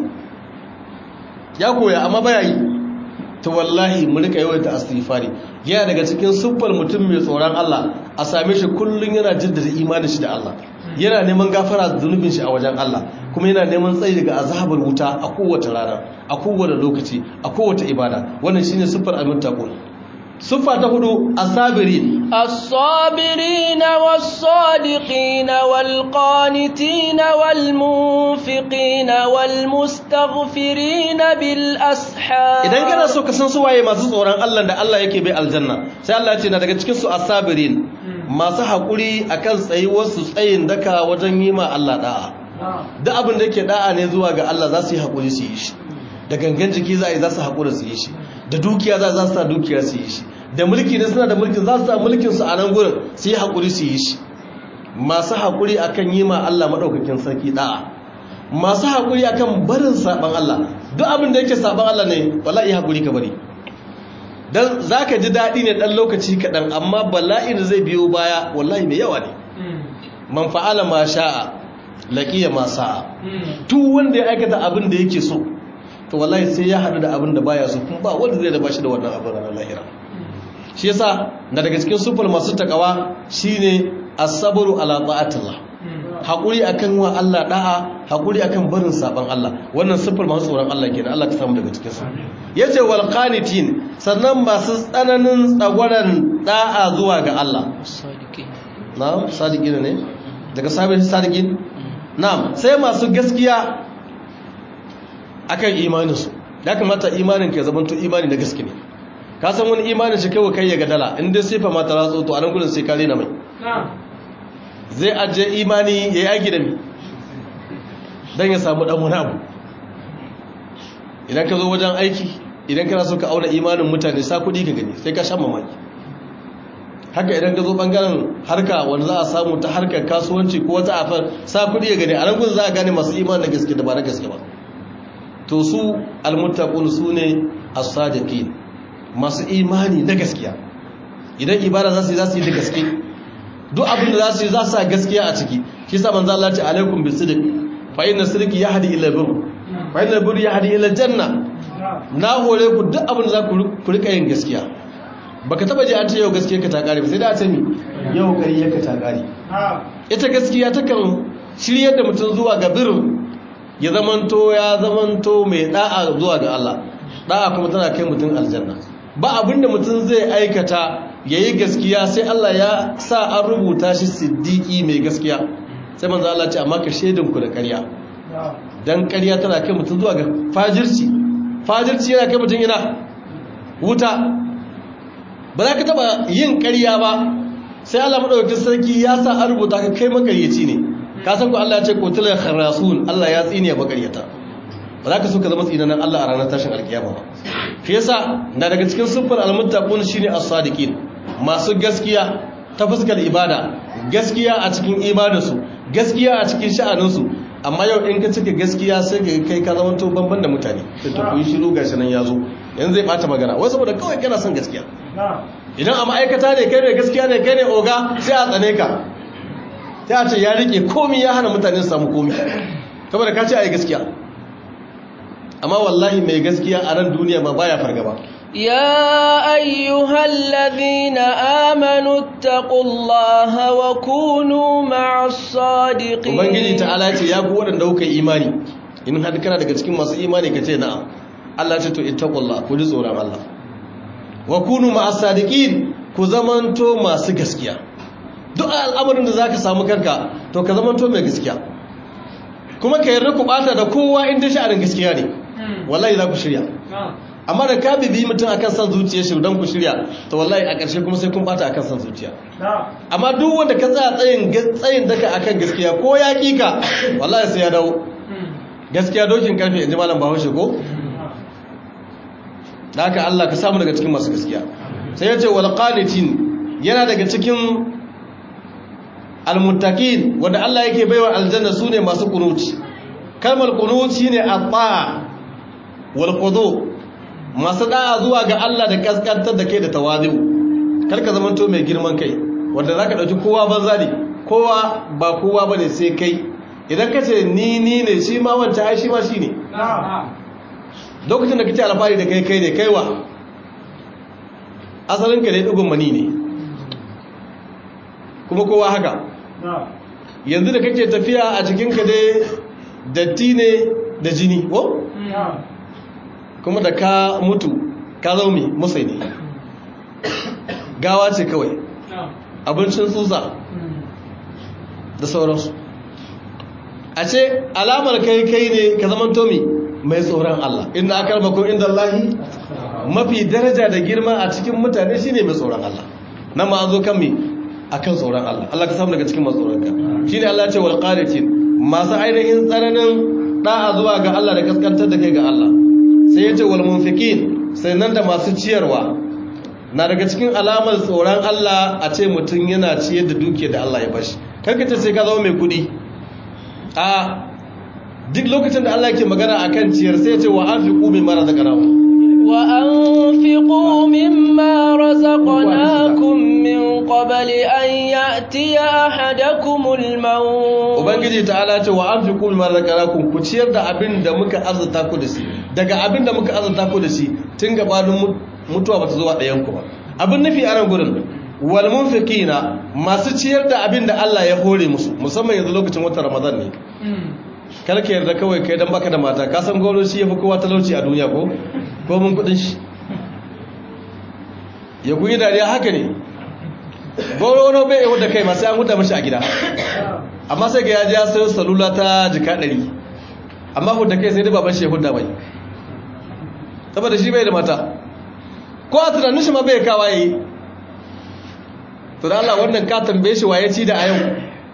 ya koya amma baya yi ta wallahi mu rika yawaita astighfari yana daga cikin siffar mutum mai tsoron Allah a same shi kullun yana jaddada imanin shi da Allah yana neman gafara da zunubin shi a wajen Allah kuma yana neman tsayi daga azabar wuta a kowace rana a kowace lokaci a kowace ibada wannan shine siffar almuttaqun siffa ta hudu asabirin الصابرين والصادقين والقانتين والمنفقين والمستغفرين بالأسحار idan kana so ka san su waye masu tsoron Allah da Allah yake bai aljanna sai Allah ya ce na daga cikin su asabirin masu hakuri akan tsayuwar su tsayin daka wajen yi ma Allah da'a duk abin da yake da'a ne zuwa ga Allah za su yi hakuri su yi shi da gangan jiki za a yi za su hakura su yi shi da dukiya za su sa dukiya su yi shi da mulki ne suna da mulkin za su sa mulkin su a nan gurin su yi hakuri su yi shi masu hakuri akan yi ma Allah madaukakin sarki da'a masu haƙuri akan barin saɓan Allah duk abin da yake saɓan Allah ne wallahi haƙuri ka bari don za ka ji daɗi ne ɗan lokaci kaɗan amma bala'i da zai biyo baya wallahi mai yawa ne man fa'ala ma sha'a laƙiya ma sa'a duk wanda ya aikata abin da yake so to wallahi sai ya haɗu da abin da baya so kuma ba wanda zai da bashi da wannan abin ranar lahira shi yasa na daga cikin sufur masu takawa shine as-sabru ala ta'atillah haƙuri akan wa Allah da'a haƙuri akan barin saban Allah wannan siffar masu tsoron Allah kenan Allah ta samu daga cikin su yace wal qanitin sannan masu tsananin tsagwaran da'a zuwa ga Allah na'am sadiqin ne daga sabin sadiqin na'am sai masu gaskiya akan imanin su ya kamata imanin ka zama to imani na gaske ne ka san wani imanin shi kawai kai ya ga dala in dai sifa ma ta ratso to a nan gudun sai ka rena mai zai ajiye imani ya yi aiki da mi don ya samu ɗan wani abu idan ka zo wajen aiki idan kana so ka auna imanin mutane sa kuɗi ka gani sai ka shan mamaki haka idan ka zo ɓangaren harka wanda za a samu ta harkar kasuwanci ko wata afar sa kuɗi ya gani a nan gudun za a gane masu imanin na gaske da ba na gaske ba to su almuttaqun su ne as-sadiqin masu imani na gaskiya idan ibada za su yi za su yi da gaske duk abin da za su yi za su sa gaskiya a ciki shi sa manzo Allah ya ce alaikum bisidiq fa inna sidqi yahdi ila bir fa inna bir yahdi ila janna na hore ku duk abin da za ku rika yin gaskiya baka taba ji an ce yau gaskiya ka ta kare ba sai da ta mi yau kariya ka ta kare ita gaskiya takan shiryar da mutum zuwa ga bir ya zamanto ya zamanto mai da'a zuwa ga Allah da'a kuma tana kai mutum aljanna ba abinda mutum zai aikata ya yi gaskiya sai Allah ya sa an rubuta shi siddiki mai gaskiya sai manzo Allah ce amma ka shaidinku da ƙarya dan ƙarya tana kai mutum zuwa ga fajirci fajirci yana kai mutum ina wuta ba za ka taba yin ƙarya ba sai Allah madaukakin sarki ya sa an rubuta ka kai makaryaci ne ka san ku Allah ya ce qutila kharasun Allah ya tsine ba ƙaryata ba za ka so ka zama tsinanan Allah a ranar tashin alkiyama ba shi yasa na daga cikin siffar almuttaqun shine as-sadiqin masu gaskiya ta fuskar ibada gaskiya a cikin ibadarsu gaskiya a cikin sha'aninsu amma yau in ka cika gaskiya sai ka kai ka zama to banban da mutane sai to ku yi shiru gashi nan yazo yanzu zai bata magana wai saboda kawai kana son gaskiya idan a ma'aikata ne kai ne gaskiya ne kai ne oga sai a tsane ka sai a ce ya rike komi ya hana mutane su samu komi saboda ka ce a yi gaskiya amma wallahi mai gaskiya a ran duniya ma baya fargaba يا أيها الذين آمنوا اتقوا الله وكونوا مع الصادقين ubangiji ta'ala ce ya ku waɗanda kuka yi imani in har kana daga cikin masu imani ka ce na'am Allah ce to ittaqullah ku ji tsoron Allah wa kunu ma'as sadiqin ku zamanto masu gaskiya duk al'amarin da zaka samu kanka to ka zamanto mai gaskiya kuma ka yarda ku bata da kowa inda sha'anin gaskiya ne wallahi za ku shirya amma da ka bibi mutum akan san zuciya shi don ku shirya to wallahi a ƙarshe kuma sai kun bata akan san zuciya amma duk wanda ka tsaya tsayin tsayin daka akan gaskiya ko ya kika wallahi sai ya dawo gaskiya dokin karfe inji malam Bahaushe ko da haka Allah ka samu daga cikin masu gaskiya sai ya ce wal qanitin yana daga cikin almuttaqin wanda Allah yake baiwa aljanna sune masu kunuci kalmar kunuci shine at-ta'a wal qudu masu da'a zuwa ga Allah da kaskantar da kai da tawazu karka zamanto mai girman kai wanda zaka dauki kowa banza ne kowa ba kowa bane sai kai idan kace ni ni ne shi ma wancan ai shi ma shine lokacin da kace alfari da kai kai ne kaiwa asalin ka ne dugun mani ne kuma kowa haka yanzu da kake tafiya a cikin ka dai datti ne da jini ko kuma da ka mutu ka zaumi musai ne gawa ce kawai abincin tsutsa da sauransu a ce alamar kai kai ne ka zaman tomi mai tsoron Allah inda aka rabakon inda Allahi mafi daraja da girma a cikin mutane shine mai tsoron Allah nan ma an zo kan mi akan tsoron Allah Allah ka samu daga cikin masu tsoron ka shine Allah ce wal qanitin masu ainihin tsananin da'a zuwa ga Allah da kaskantar da kai ga Allah sai ya ce wal munfiqin sai nan da masu ciyarwa na daga cikin alamar tsoron Allah a ce mutum yana ciyar da dukiyar da Allah ya bashi kanka ce sai ka zama mai kudi a duk lokacin da Allah yake magana akan ciyar sai ya ce wa anfiqu mimma razaqnakum wa anfiqu mimma razaqnakum min qabli an ya'tiya ahadakumul maut ubangiji ta'ala ce wa anfiqu mimma razaqnakum ku ciyar da abin da muka azurta ku da shi daga abin da muka azurta ku da shi tun gabanin mutuwa bata zuwa ɗayan ku ba abin nufi a nan gurin wal munfiqina masu ciyar da abin da Allah ya hore musu musamman yanzu lokacin watan Ramadan ne kar ka yarda kawai kai dan baka da mata ka san goro shi yafi kowa talauci a duniya ko ko mun kudin shi ya kuyi dariya haka ne goro no bai yi da kai masu an huta mashi a gida amma sai ga ya ji ya sayo salula ta jika ɗari amma hudda kai sai dai baban shi ya hudda bai saboda shi bai da mata ko a tunanin shi ma bai kawa yi to da Allah wannan ka tambaye shi waye ci da a yau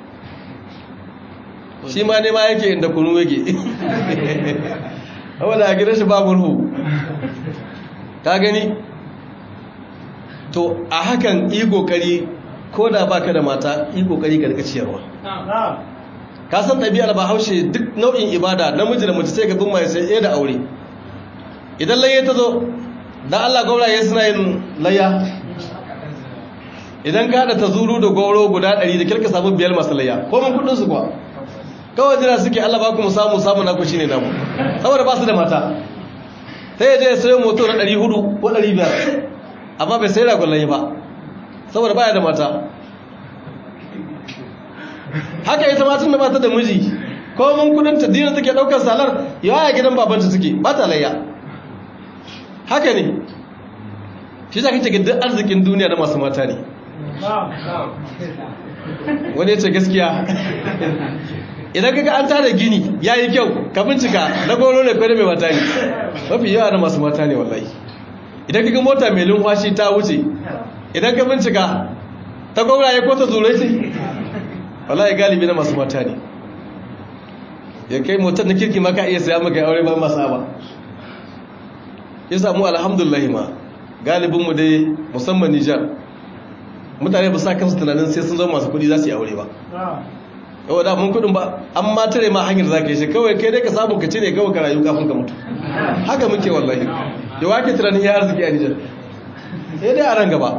shi ma ne ma yake inda kunu yake wanda a gidan shi ba murhu ka gani to a hakan yi kokari ko da baka da mata yi kokari ka rika ciyarwa ka san ɗabi'ar ba haushe duk nau'in ibada namiji da mace sai ga bin mai sai ɗaya da aure idan layya ta zo dan Allah gauraye suna yin layya idan ka haɗa ta zuru da gauro guda ɗari da kirka samu biyar masu layya ko mun kuɗin su kuwa kawai jira suke Allah ba ku mu samu samu naku shine namu saboda ba su da mata sai ya je ya sayo moto na 400 ko 500 amma bai sai ragon layi ba saboda baya da mata haka ita matan da mata da miji ko mun kudin ta dina take daukar salar yawa ya gidan babanta suke ba ta layya haka ne shi za ka ce duk arzikin duniya na masu mata ne wani ya ce gaskiya idan kaga an tada gini ya yi kyau ka bincika na goro ne kwanar mai mata ne mafi yawa na masu mata ne wallahi idan kaga mota mai lumfashi ta wuce idan ka bincika ta gwamna ya kota zurai ce wallahi galibi na masu mata ne ya kai motar na kirki maka iya saya maka aure ba masu ba ya samu alhamdulillah ma galibinmu dai musamman nijar mutane ba sa kansu tunanin sai sun zama masu kudi za su yi aure ba yau da mun kudin ba an ma tare ma hanyar za ka yi shi kawai kai dai ka samu ka cire kawai ka rayu kafin ka mutu haka muke wallahi da wake tunanin ya arziki a nijar sai dai a ran gaba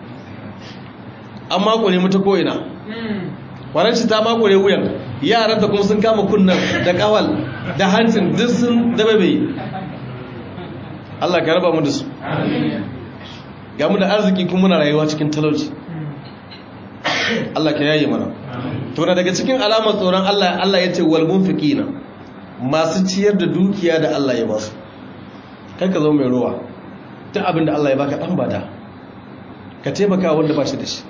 an makone mutu ko'ina waranci ta makone wuyan yaran da kuma sun kama kunnan da kawal da hancin duk sun dababe Allah ka raba mu da su ga mu da arziki kuma muna rayuwa cikin talauci Allah ka yaye mana to na daga cikin alamar tsoron Allah Allah ya ce wal munfiqina masu ciyar da dukiya da Allah ya ba su kai ka zama mai ruwa duk abin da Allah ya baka dan bada ka taimaka wanda ba shi da shi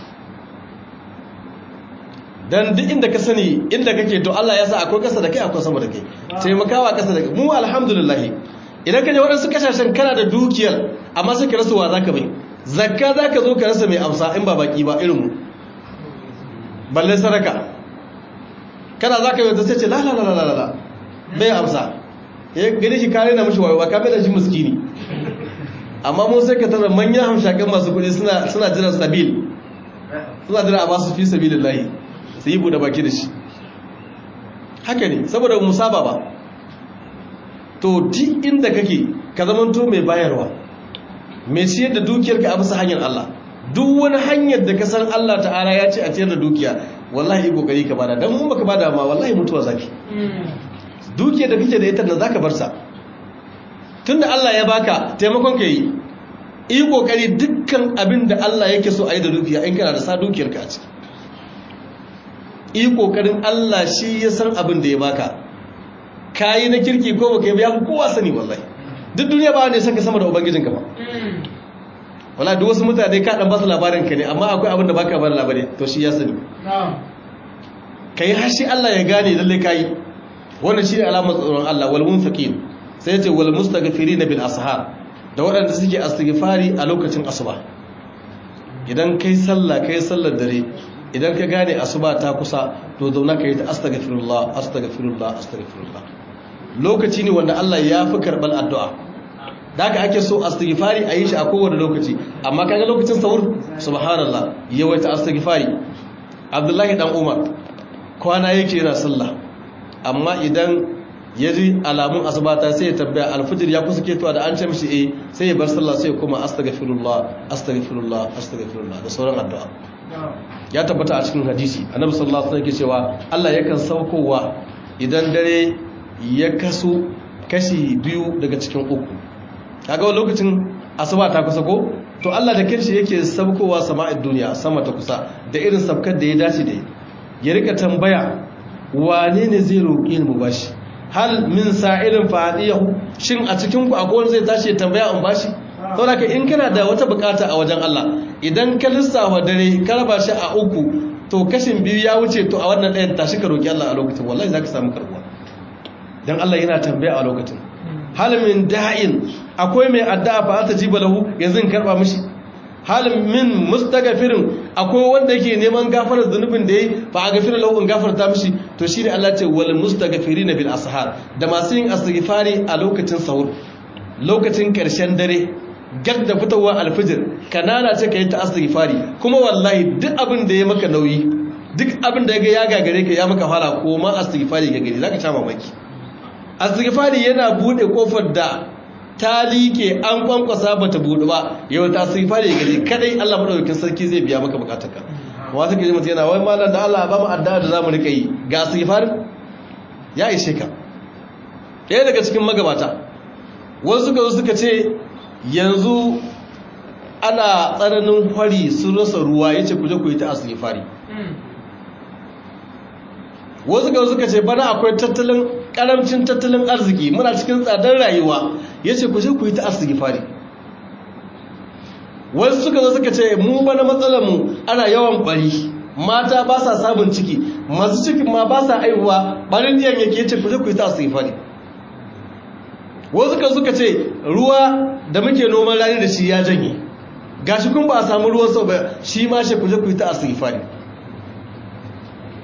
dan duk inda ka sani inda kake to Allah ya sa akwai kasa da kai akwai sama da kai taimakawa kasa da kai mu alhamdulillah idan ka je waɗansu kashashen kana da dukiyar amma sai ka rasa wa zaka bai zakka zaka zo ka rasa mai amsa in ba baki ba irin mu balle saraka kana zaka yi ta ce la la la la la bai amsa ya gani shi kare na mushi wayo ba ka bai da shi miskini amma mu sai ka tara manyan hamshakan masu kuɗi suna suna jiran sabil suna jira a basu fi sabilillahi su yi buɗe baki da shi haka ne saboda musaba ba to duk inda kake ka zamanto mai bayarwa mai ciyar da dukiyarka a bisa hanyar Allah duk wani hanyar da ka san Allah ta'ala ya ce a ciyar da dukiya wallahi kokari ka bada dan mun baka bada ma wallahi mutuwa zaki dukiyar da kake da ita da zaka bar sa tunda Allah ya baka taimakon ka yi yi kokari dukkan abin da Allah yake so a yi da dukiya in kana da sa dukiyarka a ciki yi kokarin Allah shi ya san abin da ya baka kayi na kirki ko baka yi ya fi kowa sani wallahi duk duniya ba ne san ka sama da ubangijinka ba wala duk wasu mutane ka dan basu labarin ka ne amma akwai abin da baka bar labari to shi ya sani kai har shi Allah ya gane lalle kai wannan shi ne alamar tsoron Allah wal munfiqin sai ya ce wal mustaghfirin bil ashar da waɗanda suke astighfari a lokacin asuba idan kai sallah kai sallar dare idan ka gane asuba ta kusa to zauna ka yi ta astaghfirullah astaghfirullah astaghfirullah lokaci ne wanda Allah ya fi karɓar addu'a da haka ake so astaghfari a yi shi a kowane lokaci amma kaga lokacin sahur subhanallah yawaita astaghfari abdullahi dan umar kwana yake yana sallah amma idan ya ji alamun asibata sai ya tabbaya alfijir ya kusa ketowa da an ce mishi eh sai ya bar sallah sai ya koma astaghfirullah astaghfirullah astaghfirullah da sauran addu'a ya tabbata a cikin hadisi annabi sallallahu alaihi wasallam yake cewa Allah yakan saukowa idan dare ya kaso kashi biyu daga cikin uku kaga wani lokacin asuba ta kusa ko to Allah da kanshi yake saukowa sama'id duniya sama ta kusa da irin sabkar da ya dace da ya rika tambaya wane ne zai roƙe ni mu bashi hal min sa'ilin fa'adiyahu shin a cikin ku akwai wanda zai tashi ya tambaya in bashi saboda ka in kana da wata bukata a wajen Allah idan ka lissafa dare ka raba shi a uku to kashin biyu ya wuce to a wannan ɗayan tashi ka roƙi Allah a lokacin wallahi zaka samu karbuwa dan Allah yana tambaya a lokacin hal min da'in akwai mai addu'a fa ta jiba lahu yanzu in karba mishi hal min mustaghfirin akwai wanda yake neman gafarar zunubin da yayi fa aghfir lahu in gafarta mishi to shine Allah ce wal mustaghfirin bil ashar da masu yin astighfari a lokacin sahur lokacin karshen dare gag da fitowa alfijir kanana ce kai ta astighfari kuma wallahi duk abin da ya maka nauyi duk abin da ya gagare ka ya maka fara ko ma astighfari ga gari zaka sha mamaki astighfari yana bude kofar da ta liƙe an kwankwasa ba ta buɗe ba yau ta astighfari ga gari kadai Allah madaukakin sarki zai biya maka bukatarka wa take ji mutum yana wai mallan da Allah ba mu addu'a da zamu rika yi ga astighfar ya ishe ka ɗaya daga cikin magabata wasu suka zo suka ce yanzu ana tsananin hwari sun rasa ruwa yace ku je ku yi ta astighfari wasu ga suka ce bana akwai tattalin karamcin tattalin arziki muna cikin tsadar rayuwa ya ce ku je ku yi ta fari. wasu suka zo suka ce mu bana matsalarmu ana yawan bari mata ba sa samun ciki masu cikin ma ba sa aihuwa barin diyan yake ce ku je ku yi ta fari. wasu ka suka ce ruwa da muke noman rani da shi ya janye gashi kun ba a samu ruwan sau ba shi ma shi ku je ku yi ta fari.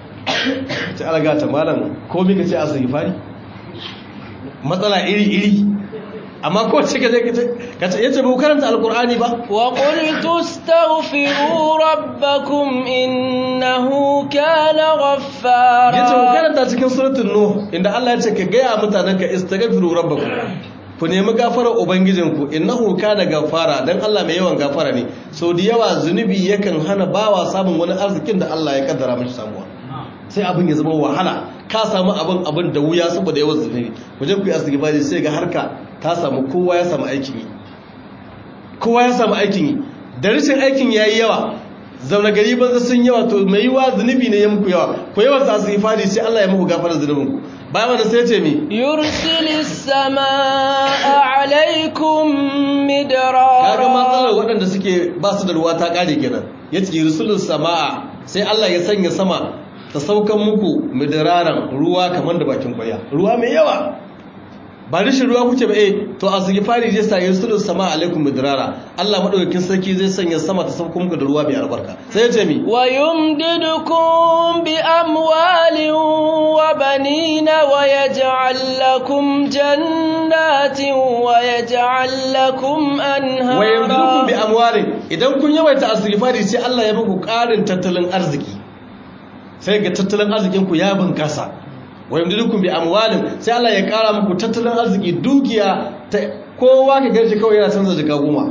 ce alaga ta malam komi ka ce a fari matsala iri-iri amma ko ce ka ka ce yace ba ku karanta alkur'ani ba wa qultu astaghfiru rabbakum innahu kana ghaffara yace ku karanta cikin suratul nuh inda Allah ya ce ka ga mutanen ka istaghfiru rabbakum ku nemi gafarar ubangijinku innahu kana gafara dan Allah mai yawan gafara ne sau da yawa zunubi yakan hana bawa samun wani arzikin da Allah ya kaddara mashi samuwa sai abin ya zama wahala ka samu abin abin da wuya saboda yawan zunubi waje ku yi asibiti sai ga harka ta samu kowa ya samu aikin yi kowa ya samu aikin yi da rashin aikin yayi yawa zaune gari banza sun yawa to mai yiwa zunubi ne ya muku yawa ko yawan sa asibiti sai Allah ya muku gafarar zunubinku bayan wanda sai ce mi yursilis samaa alaikum midrara kaga matsalar waɗanda suke ba su da ruwa ta ƙare kenan yace yursilis samaa sai Allah ya sanya sama ta saukan muku midraran ruwa kamar da bakin kwaya ruwa mai yawa ba rishin ruwa kuke ba eh to a sugi fari zai sa yursilis samaa alaikum midrara Allah madaukakin sarki zai sanya sama ta saukan muku da ruwa mai albarka sai ya ce mi wa yumdidukum bi amwalin wa banina wa yaj'al lakum jannatin wa yaj'al lakum anhara wa yumdidukum bi amwalin idan kun yawaita asrifari sai Allah ya muku ƙarin tattalin arziki sai ga tattalin arzikin ku ya bunkasa wa yumdidukum bi amwalin sai Allah ya ƙara muku tattalin arziki dukiya ta kowa ka gaji kawai yana canza jika goma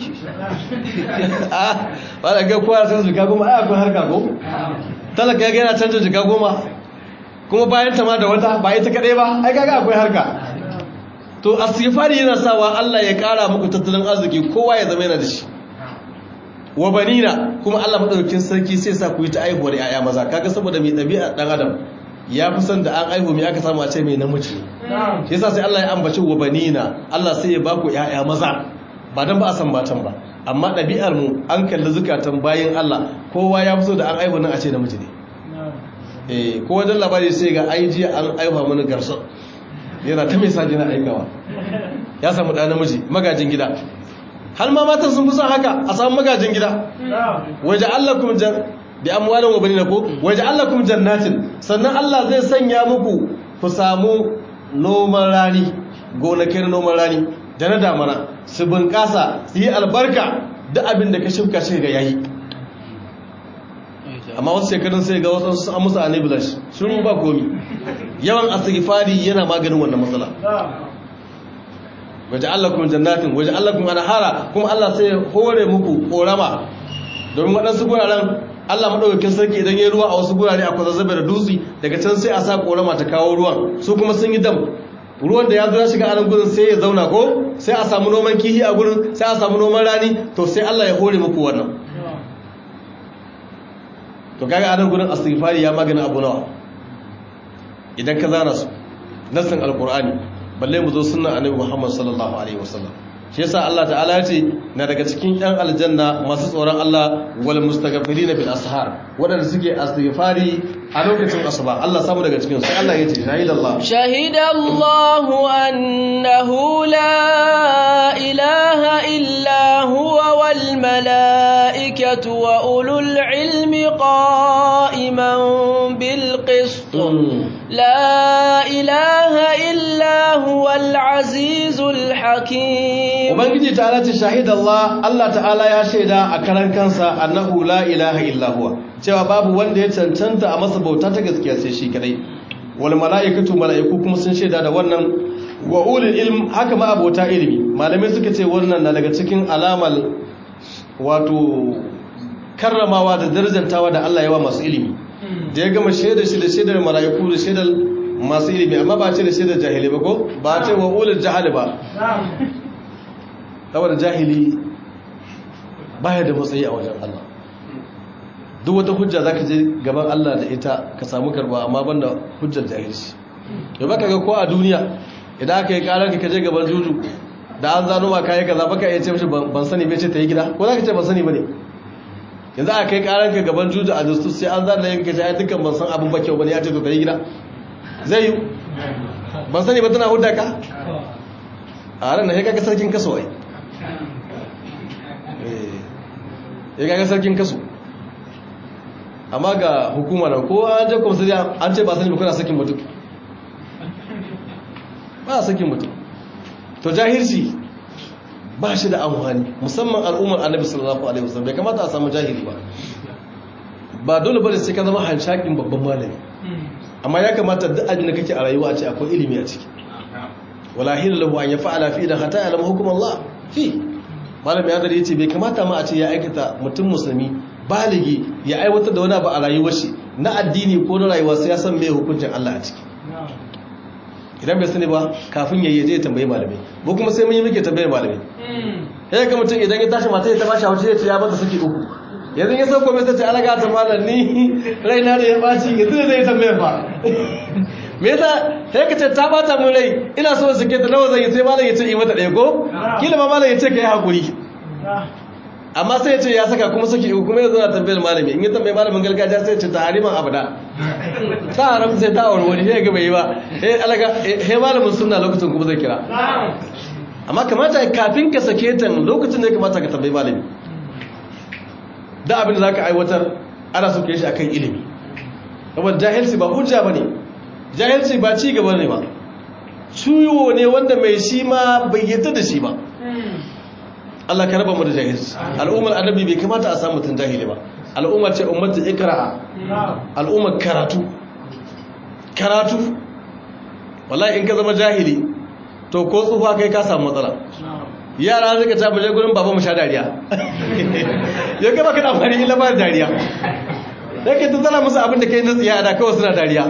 ba da ga kowa canza jika goma ai akwai harka ko talaka ya yana canza jika goma kuma bayan ta ma da wata ba ita kaɗai ba ai kaga akwai harka to asifari yana sawa Allah ya ƙara muku tattalin arziki kowa ya zama yana da shi wa banina kuma Allah madaukakin sarki sai sa ku yi ta aihuwar yaya maza kaga saboda mai ɗabi'a ɗan adam ya fi son da an aihu mai aka samu a ce mai namiji shi yasa sai Allah ya ambaci wa banina Allah sai ya ba ku yaya maza ba dan ba a san matan ba amma ɗabi'ar mu an kalli zukatan bayan Allah kowa ya fi so da an aihu nan a ce namiji ne eh ko wajen labari sai ga ai jiya an aihuwa mana garsa yana ta mai saji na aikawa ya samu ɗa namiji magajin gida har ma matan sun fi son haka a samu magajin gida waje Allah kuma jan bi amwalin wa banina ko waje Allah kuma jannatin sannan Allah zai sanya muku ku samu noman rani gonakin noman rani da na damana su bunƙasa su yi albarka duk abin da ka shimka shi ga yayi amma wasu shekarun sai ga wasu sun musu anibilash shiru ba komi yawan asirifari yana maganin wannan matsala waje Allah kuma jannatin waje Allah kuma anhara kuma Allah sai hore muku korama domin waɗansu guraren Allah maɗaukakin sarki idan ya ruwa a wasu gurare akwai zazzabe da dutse daga can sai a sa korama ta kawo ruwan su kuma sun yi dam ruwan da ya zo ya shiga a nan gurin sai ya zauna ko sai a samu noman kihi a gurin sai a samu noman rani to sai Allah ya hore muku wannan to kaga a nan gurin istighfari ya magana abu nawa idan ka zana su nassin alqur'ani balle mu zo sunnan annabi Muhammad sallallahu alaihi wasallam shi yasa Allah ta'ala ya ce na daga cikin yan aljanna masu tsoron Allah wal mustaghfirin bil ashar wadanda suke istighfari a lokacin asuba Allah samu daga cikin sai Allah ya ce shahidallah shahidallahu annahu la ilaha illa huwa wal malaikatu wa ulul ilmi qa'iman bil qist la ilaha illa huwa al azizul hakim ubangiji ta'ala ce shahidallah Allah ta'ala ya shaida a karan kansa annahu la ilaha illa huwa cewa babu wanda ya cancanta a masa bauta ta gaskiya sai shi kadai wal mala'ikatu mala'iku kuma sun shaida da wannan wa ulul ilm haka ma abota ilimi malamai suka ce wannan na daga cikin alamal wato karramawa da darajantawa da Allah yawa masu ilimi da ya gama shaidar shi da shaidar mala'iku da shaidar masu ilimi amma ba ce da shaidar jahili ba ko ba ce wa ulul jahali ba saboda jahili baya da matsayi a wajen Allah duk wata hujja za ka je gaban Allah da ita ka samu karba amma banda hujjar jahilci yau baka ga ko a duniya idan aka yi karar ka je gaban juju da an zano ma kayi kaza baka iya ce mishi ban sani bai ce ta yi gida ko za ka ce ban sani ba ne yanzu aka yi karar ka gaban juju a justu sai an zana yanka ce ai dukkan ban san abin ba kyau ba ne ya ce to ta yi gida zai yi ban sani ba tana hudda ka a ran na ya kaga sarkin kaso ai ya kaga sarkin kaso amma ga hukuma nan ko an je komisariya an ce ba sani ba kuna sakin mutum ba a sakin mutum to jahilci ba shi da amfani musamman al'ummar annabi sallallahu alaihi wasallam bai kamata a samu jahili ba ba dole bane sai ka zama hanshakin babban malami amma ya kamata duk abin da kake a rayuwa a ce akwai ilimi a ciki wala hila lahu an yafa'ala fi idan hatta ya'lamu hukum Allah fi malami ya dare yace bai kamata ma a ce ya aikata mutum musulmi baligi ya aiwatar da wani abu a rayuwar shi na addini ko na rayuwa sai ya san me hukuncin Allah a ciki idan bai sani ba kafin ya yi je tambayi malamai ko kuma sai mun yi muke tambayar malamai ya ga mutum idan ya tashi mata ya ta bashi haushi ya ce ya bata saki uku yanzu ya sauko mai sace alaga ta malam ni raina da ya baci yanzu da zai tambayar fa me yasa sai ka ce ta bata mun rai ina so sake ta nawa zan yi sai malam ya ce yi mata ɗaya ko kila ma malam ya ce ka yi hakuri amma sai ya ce ya saka kuma saki uku kuma yanzu na tambayar malami in ya tambayi malamin gargajiya sai ya ce ta hariman abada ta haram sai ta aure wani sai ga bai yi ba eh alaga eh malamin sunna lokacin kuma zai kira amma kamata kafin ka sake ta lokacin da ya kamata ka tambayi malami da abin da zaka aiwatar ana so ka yi shi akan ilimi saboda jahilci ba hujja bane jahilci ba ci gaba ne ba ciwo ne wanda mai shi ma bai yadda da shi ba Allah ka raba mu da jahilci al'ummar annabi bai kamata a samu mutun jahili ba al'ummar ce ummatu ikra'a al'ummar karatu karatu wallahi in ka zama jahili to ko tsufa kai ka samu matsala yara suka ta buje gurin baba mu sha dariya ya ga baka da amfani illa ba dariya yake ta tsala musu abin da kai na tsiya da kawai suna dariya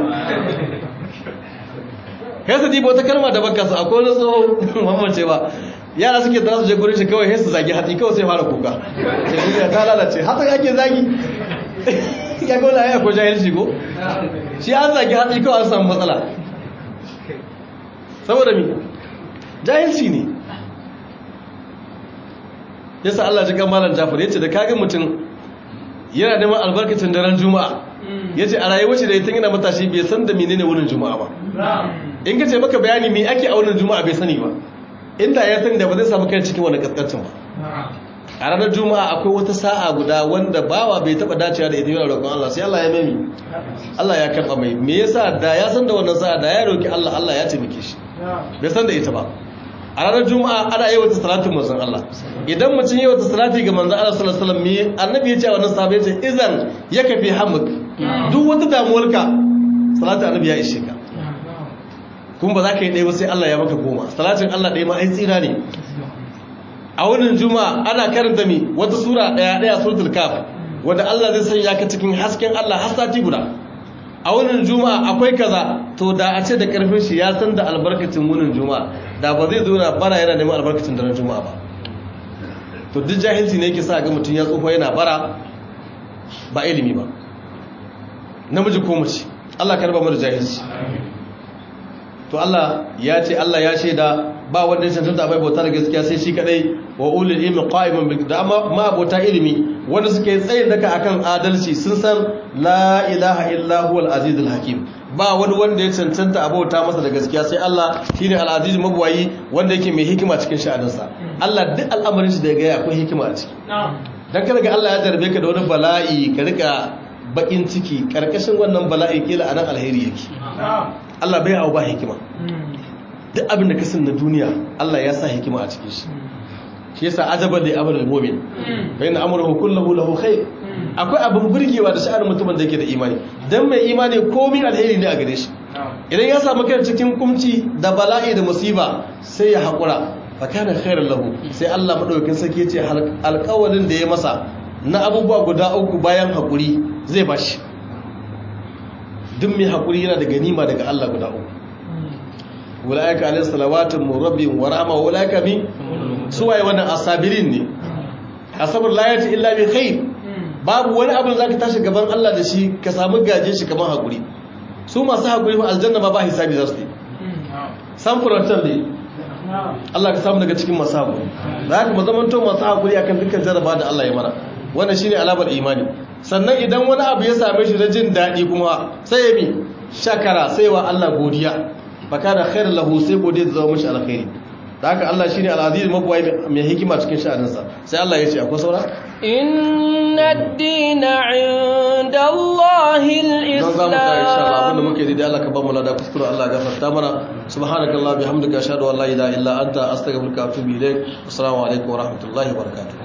kai su dibo ta kalma da baka su akwai wani tsoho mamman ce ba yara suke tara su je gurin shi kawai sai su zagi hatsi kawai sai fara kuka sai ta lalace hatsi ake zagi ya ga wala ya ko jahilci ko shi an zagi hatsi kawai an samu matsala saboda mi jahilci ne yasa Allah ji kamalan Jafar yace da kage mutum yana neman albarkacin daren juma'a yace a rayuwar shi da yatin yana matashi bai san da menene wurin juma'a ba in ka ce maka bayani me ake a wurin juma'a bai sani ba inda ya sani da ba zai samu kai cikin wani kaskancin ba a ranar juma'a akwai wata sa'a guda wanda bawa bai taba dacewa da ita yana roƙon Allah sai Allah ya mami Allah ya karɓa mai me yasa da ya san da wannan sa'a da ya roƙi Allah Allah ya taimake shi bai san da ita ba a ranar juma'a ana yi wata salatin manzon Allah idan mutum yi wata salati ga manzon Allah sallallahu alaihi wasallam annabi ya ce a wannan sahabbai ce idan ya kafi hamuk duk wata damuwarka salatin annabi ya ishe ka kuma ba za ka yi ɗaya ba sai Allah ya maka goma salatin Allah ɗaya ma ai tsira ne a wannan juma'a ana karanta mi wata sura ɗaya ɗaya suratul kaf wanda Allah zai sanya ka cikin hasken Allah har sati guda a wannan juma'a akwai kaza to da a ce da karfin shi ya san da albarkacin wannan juma'a da ba zai zo na bara yana neman albarkacin daren juma'a ba to duk jahilci ne yake sa ga mutum ya tsufa yana bara ba ilimi ba namiji ko mace Allah ka raba mu da jahilci to Allah ya ce Allah ya shaida ba wanda ya cancanta bai bauta da gaskiya sai shi kadai wa ulul ilmi qa'iman bil da ma abota ilimi wanda suke tsayin daka akan adalci sun san la ilaha illa huwal azizul hakim ba wani wanda ya cancanta abota masa da gaskiya sai Allah shine al aziz mabwayi wanda yake mai hikima cikin sha'aninsa Allah duk al'amarin shi da ya ga akwai hikima a ciki dan kada ga Allah ya darbe ka da wani bala'i ka rika bakin ciki karkashin wannan bala'i kila anan alheri yake Allah bai hau ba hikima duk abin da kasan na duniya Allah ya sa hikima a cikin shi shi yasa ajaban da amrul mu'min fa inna amruhu kulluhu lahu khair akwai abin burgewa da sha'anin mutumin da yake da imani dan mai imani komai alheri ne a gare shi idan ya samu kai cikin kumci da bala'i da musiba sai ya hakura fa kana khairan lahu sai Allah madaukakin sarki yace alƙawarin da ya masa na abubuwa guda uku bayan hakuri zai bashi duk mai haƙuri yana da ganima daga Allah guda uku wula'ika alayhi salawatun murabbin wa rahma wa wula'ika min suwaye wannan asabirin ne asabar la yati illa bi khair babu wani abin zaka tashi gaban Allah da shi ka samu gaje shi kamar haƙuri su masu haƙuri fa aljanna ma ba hisabi za su yi san furantar ne Allah ka samu daga cikin masu haƙuri za ka mu zamanto masu haƙuri akan dukkan jaraba da Allah ya mana wannan shine alamar imani sannan idan wani abu ya same shi na jin daɗi kuma sai ya mi shakara sai wa Allah godiya baka da khairar lahu sai godiya da zama mashi alkhairi da haka Allah shine al-aziz mabwai mai hikima cikin sha'aninsa sai Allah ya ce akwai saura إن الدين عند الله don za mu ta insha Allah abinda الإسلام muke yi da Allah ka ba mu lada kuskure Allah ya gafarta mana subhanakallah bihamdika ashhadu an la ilaha illa anta astaghfiruka wa atubu ilaik assalamu alaikum wa rahmatullahi wa barakatuh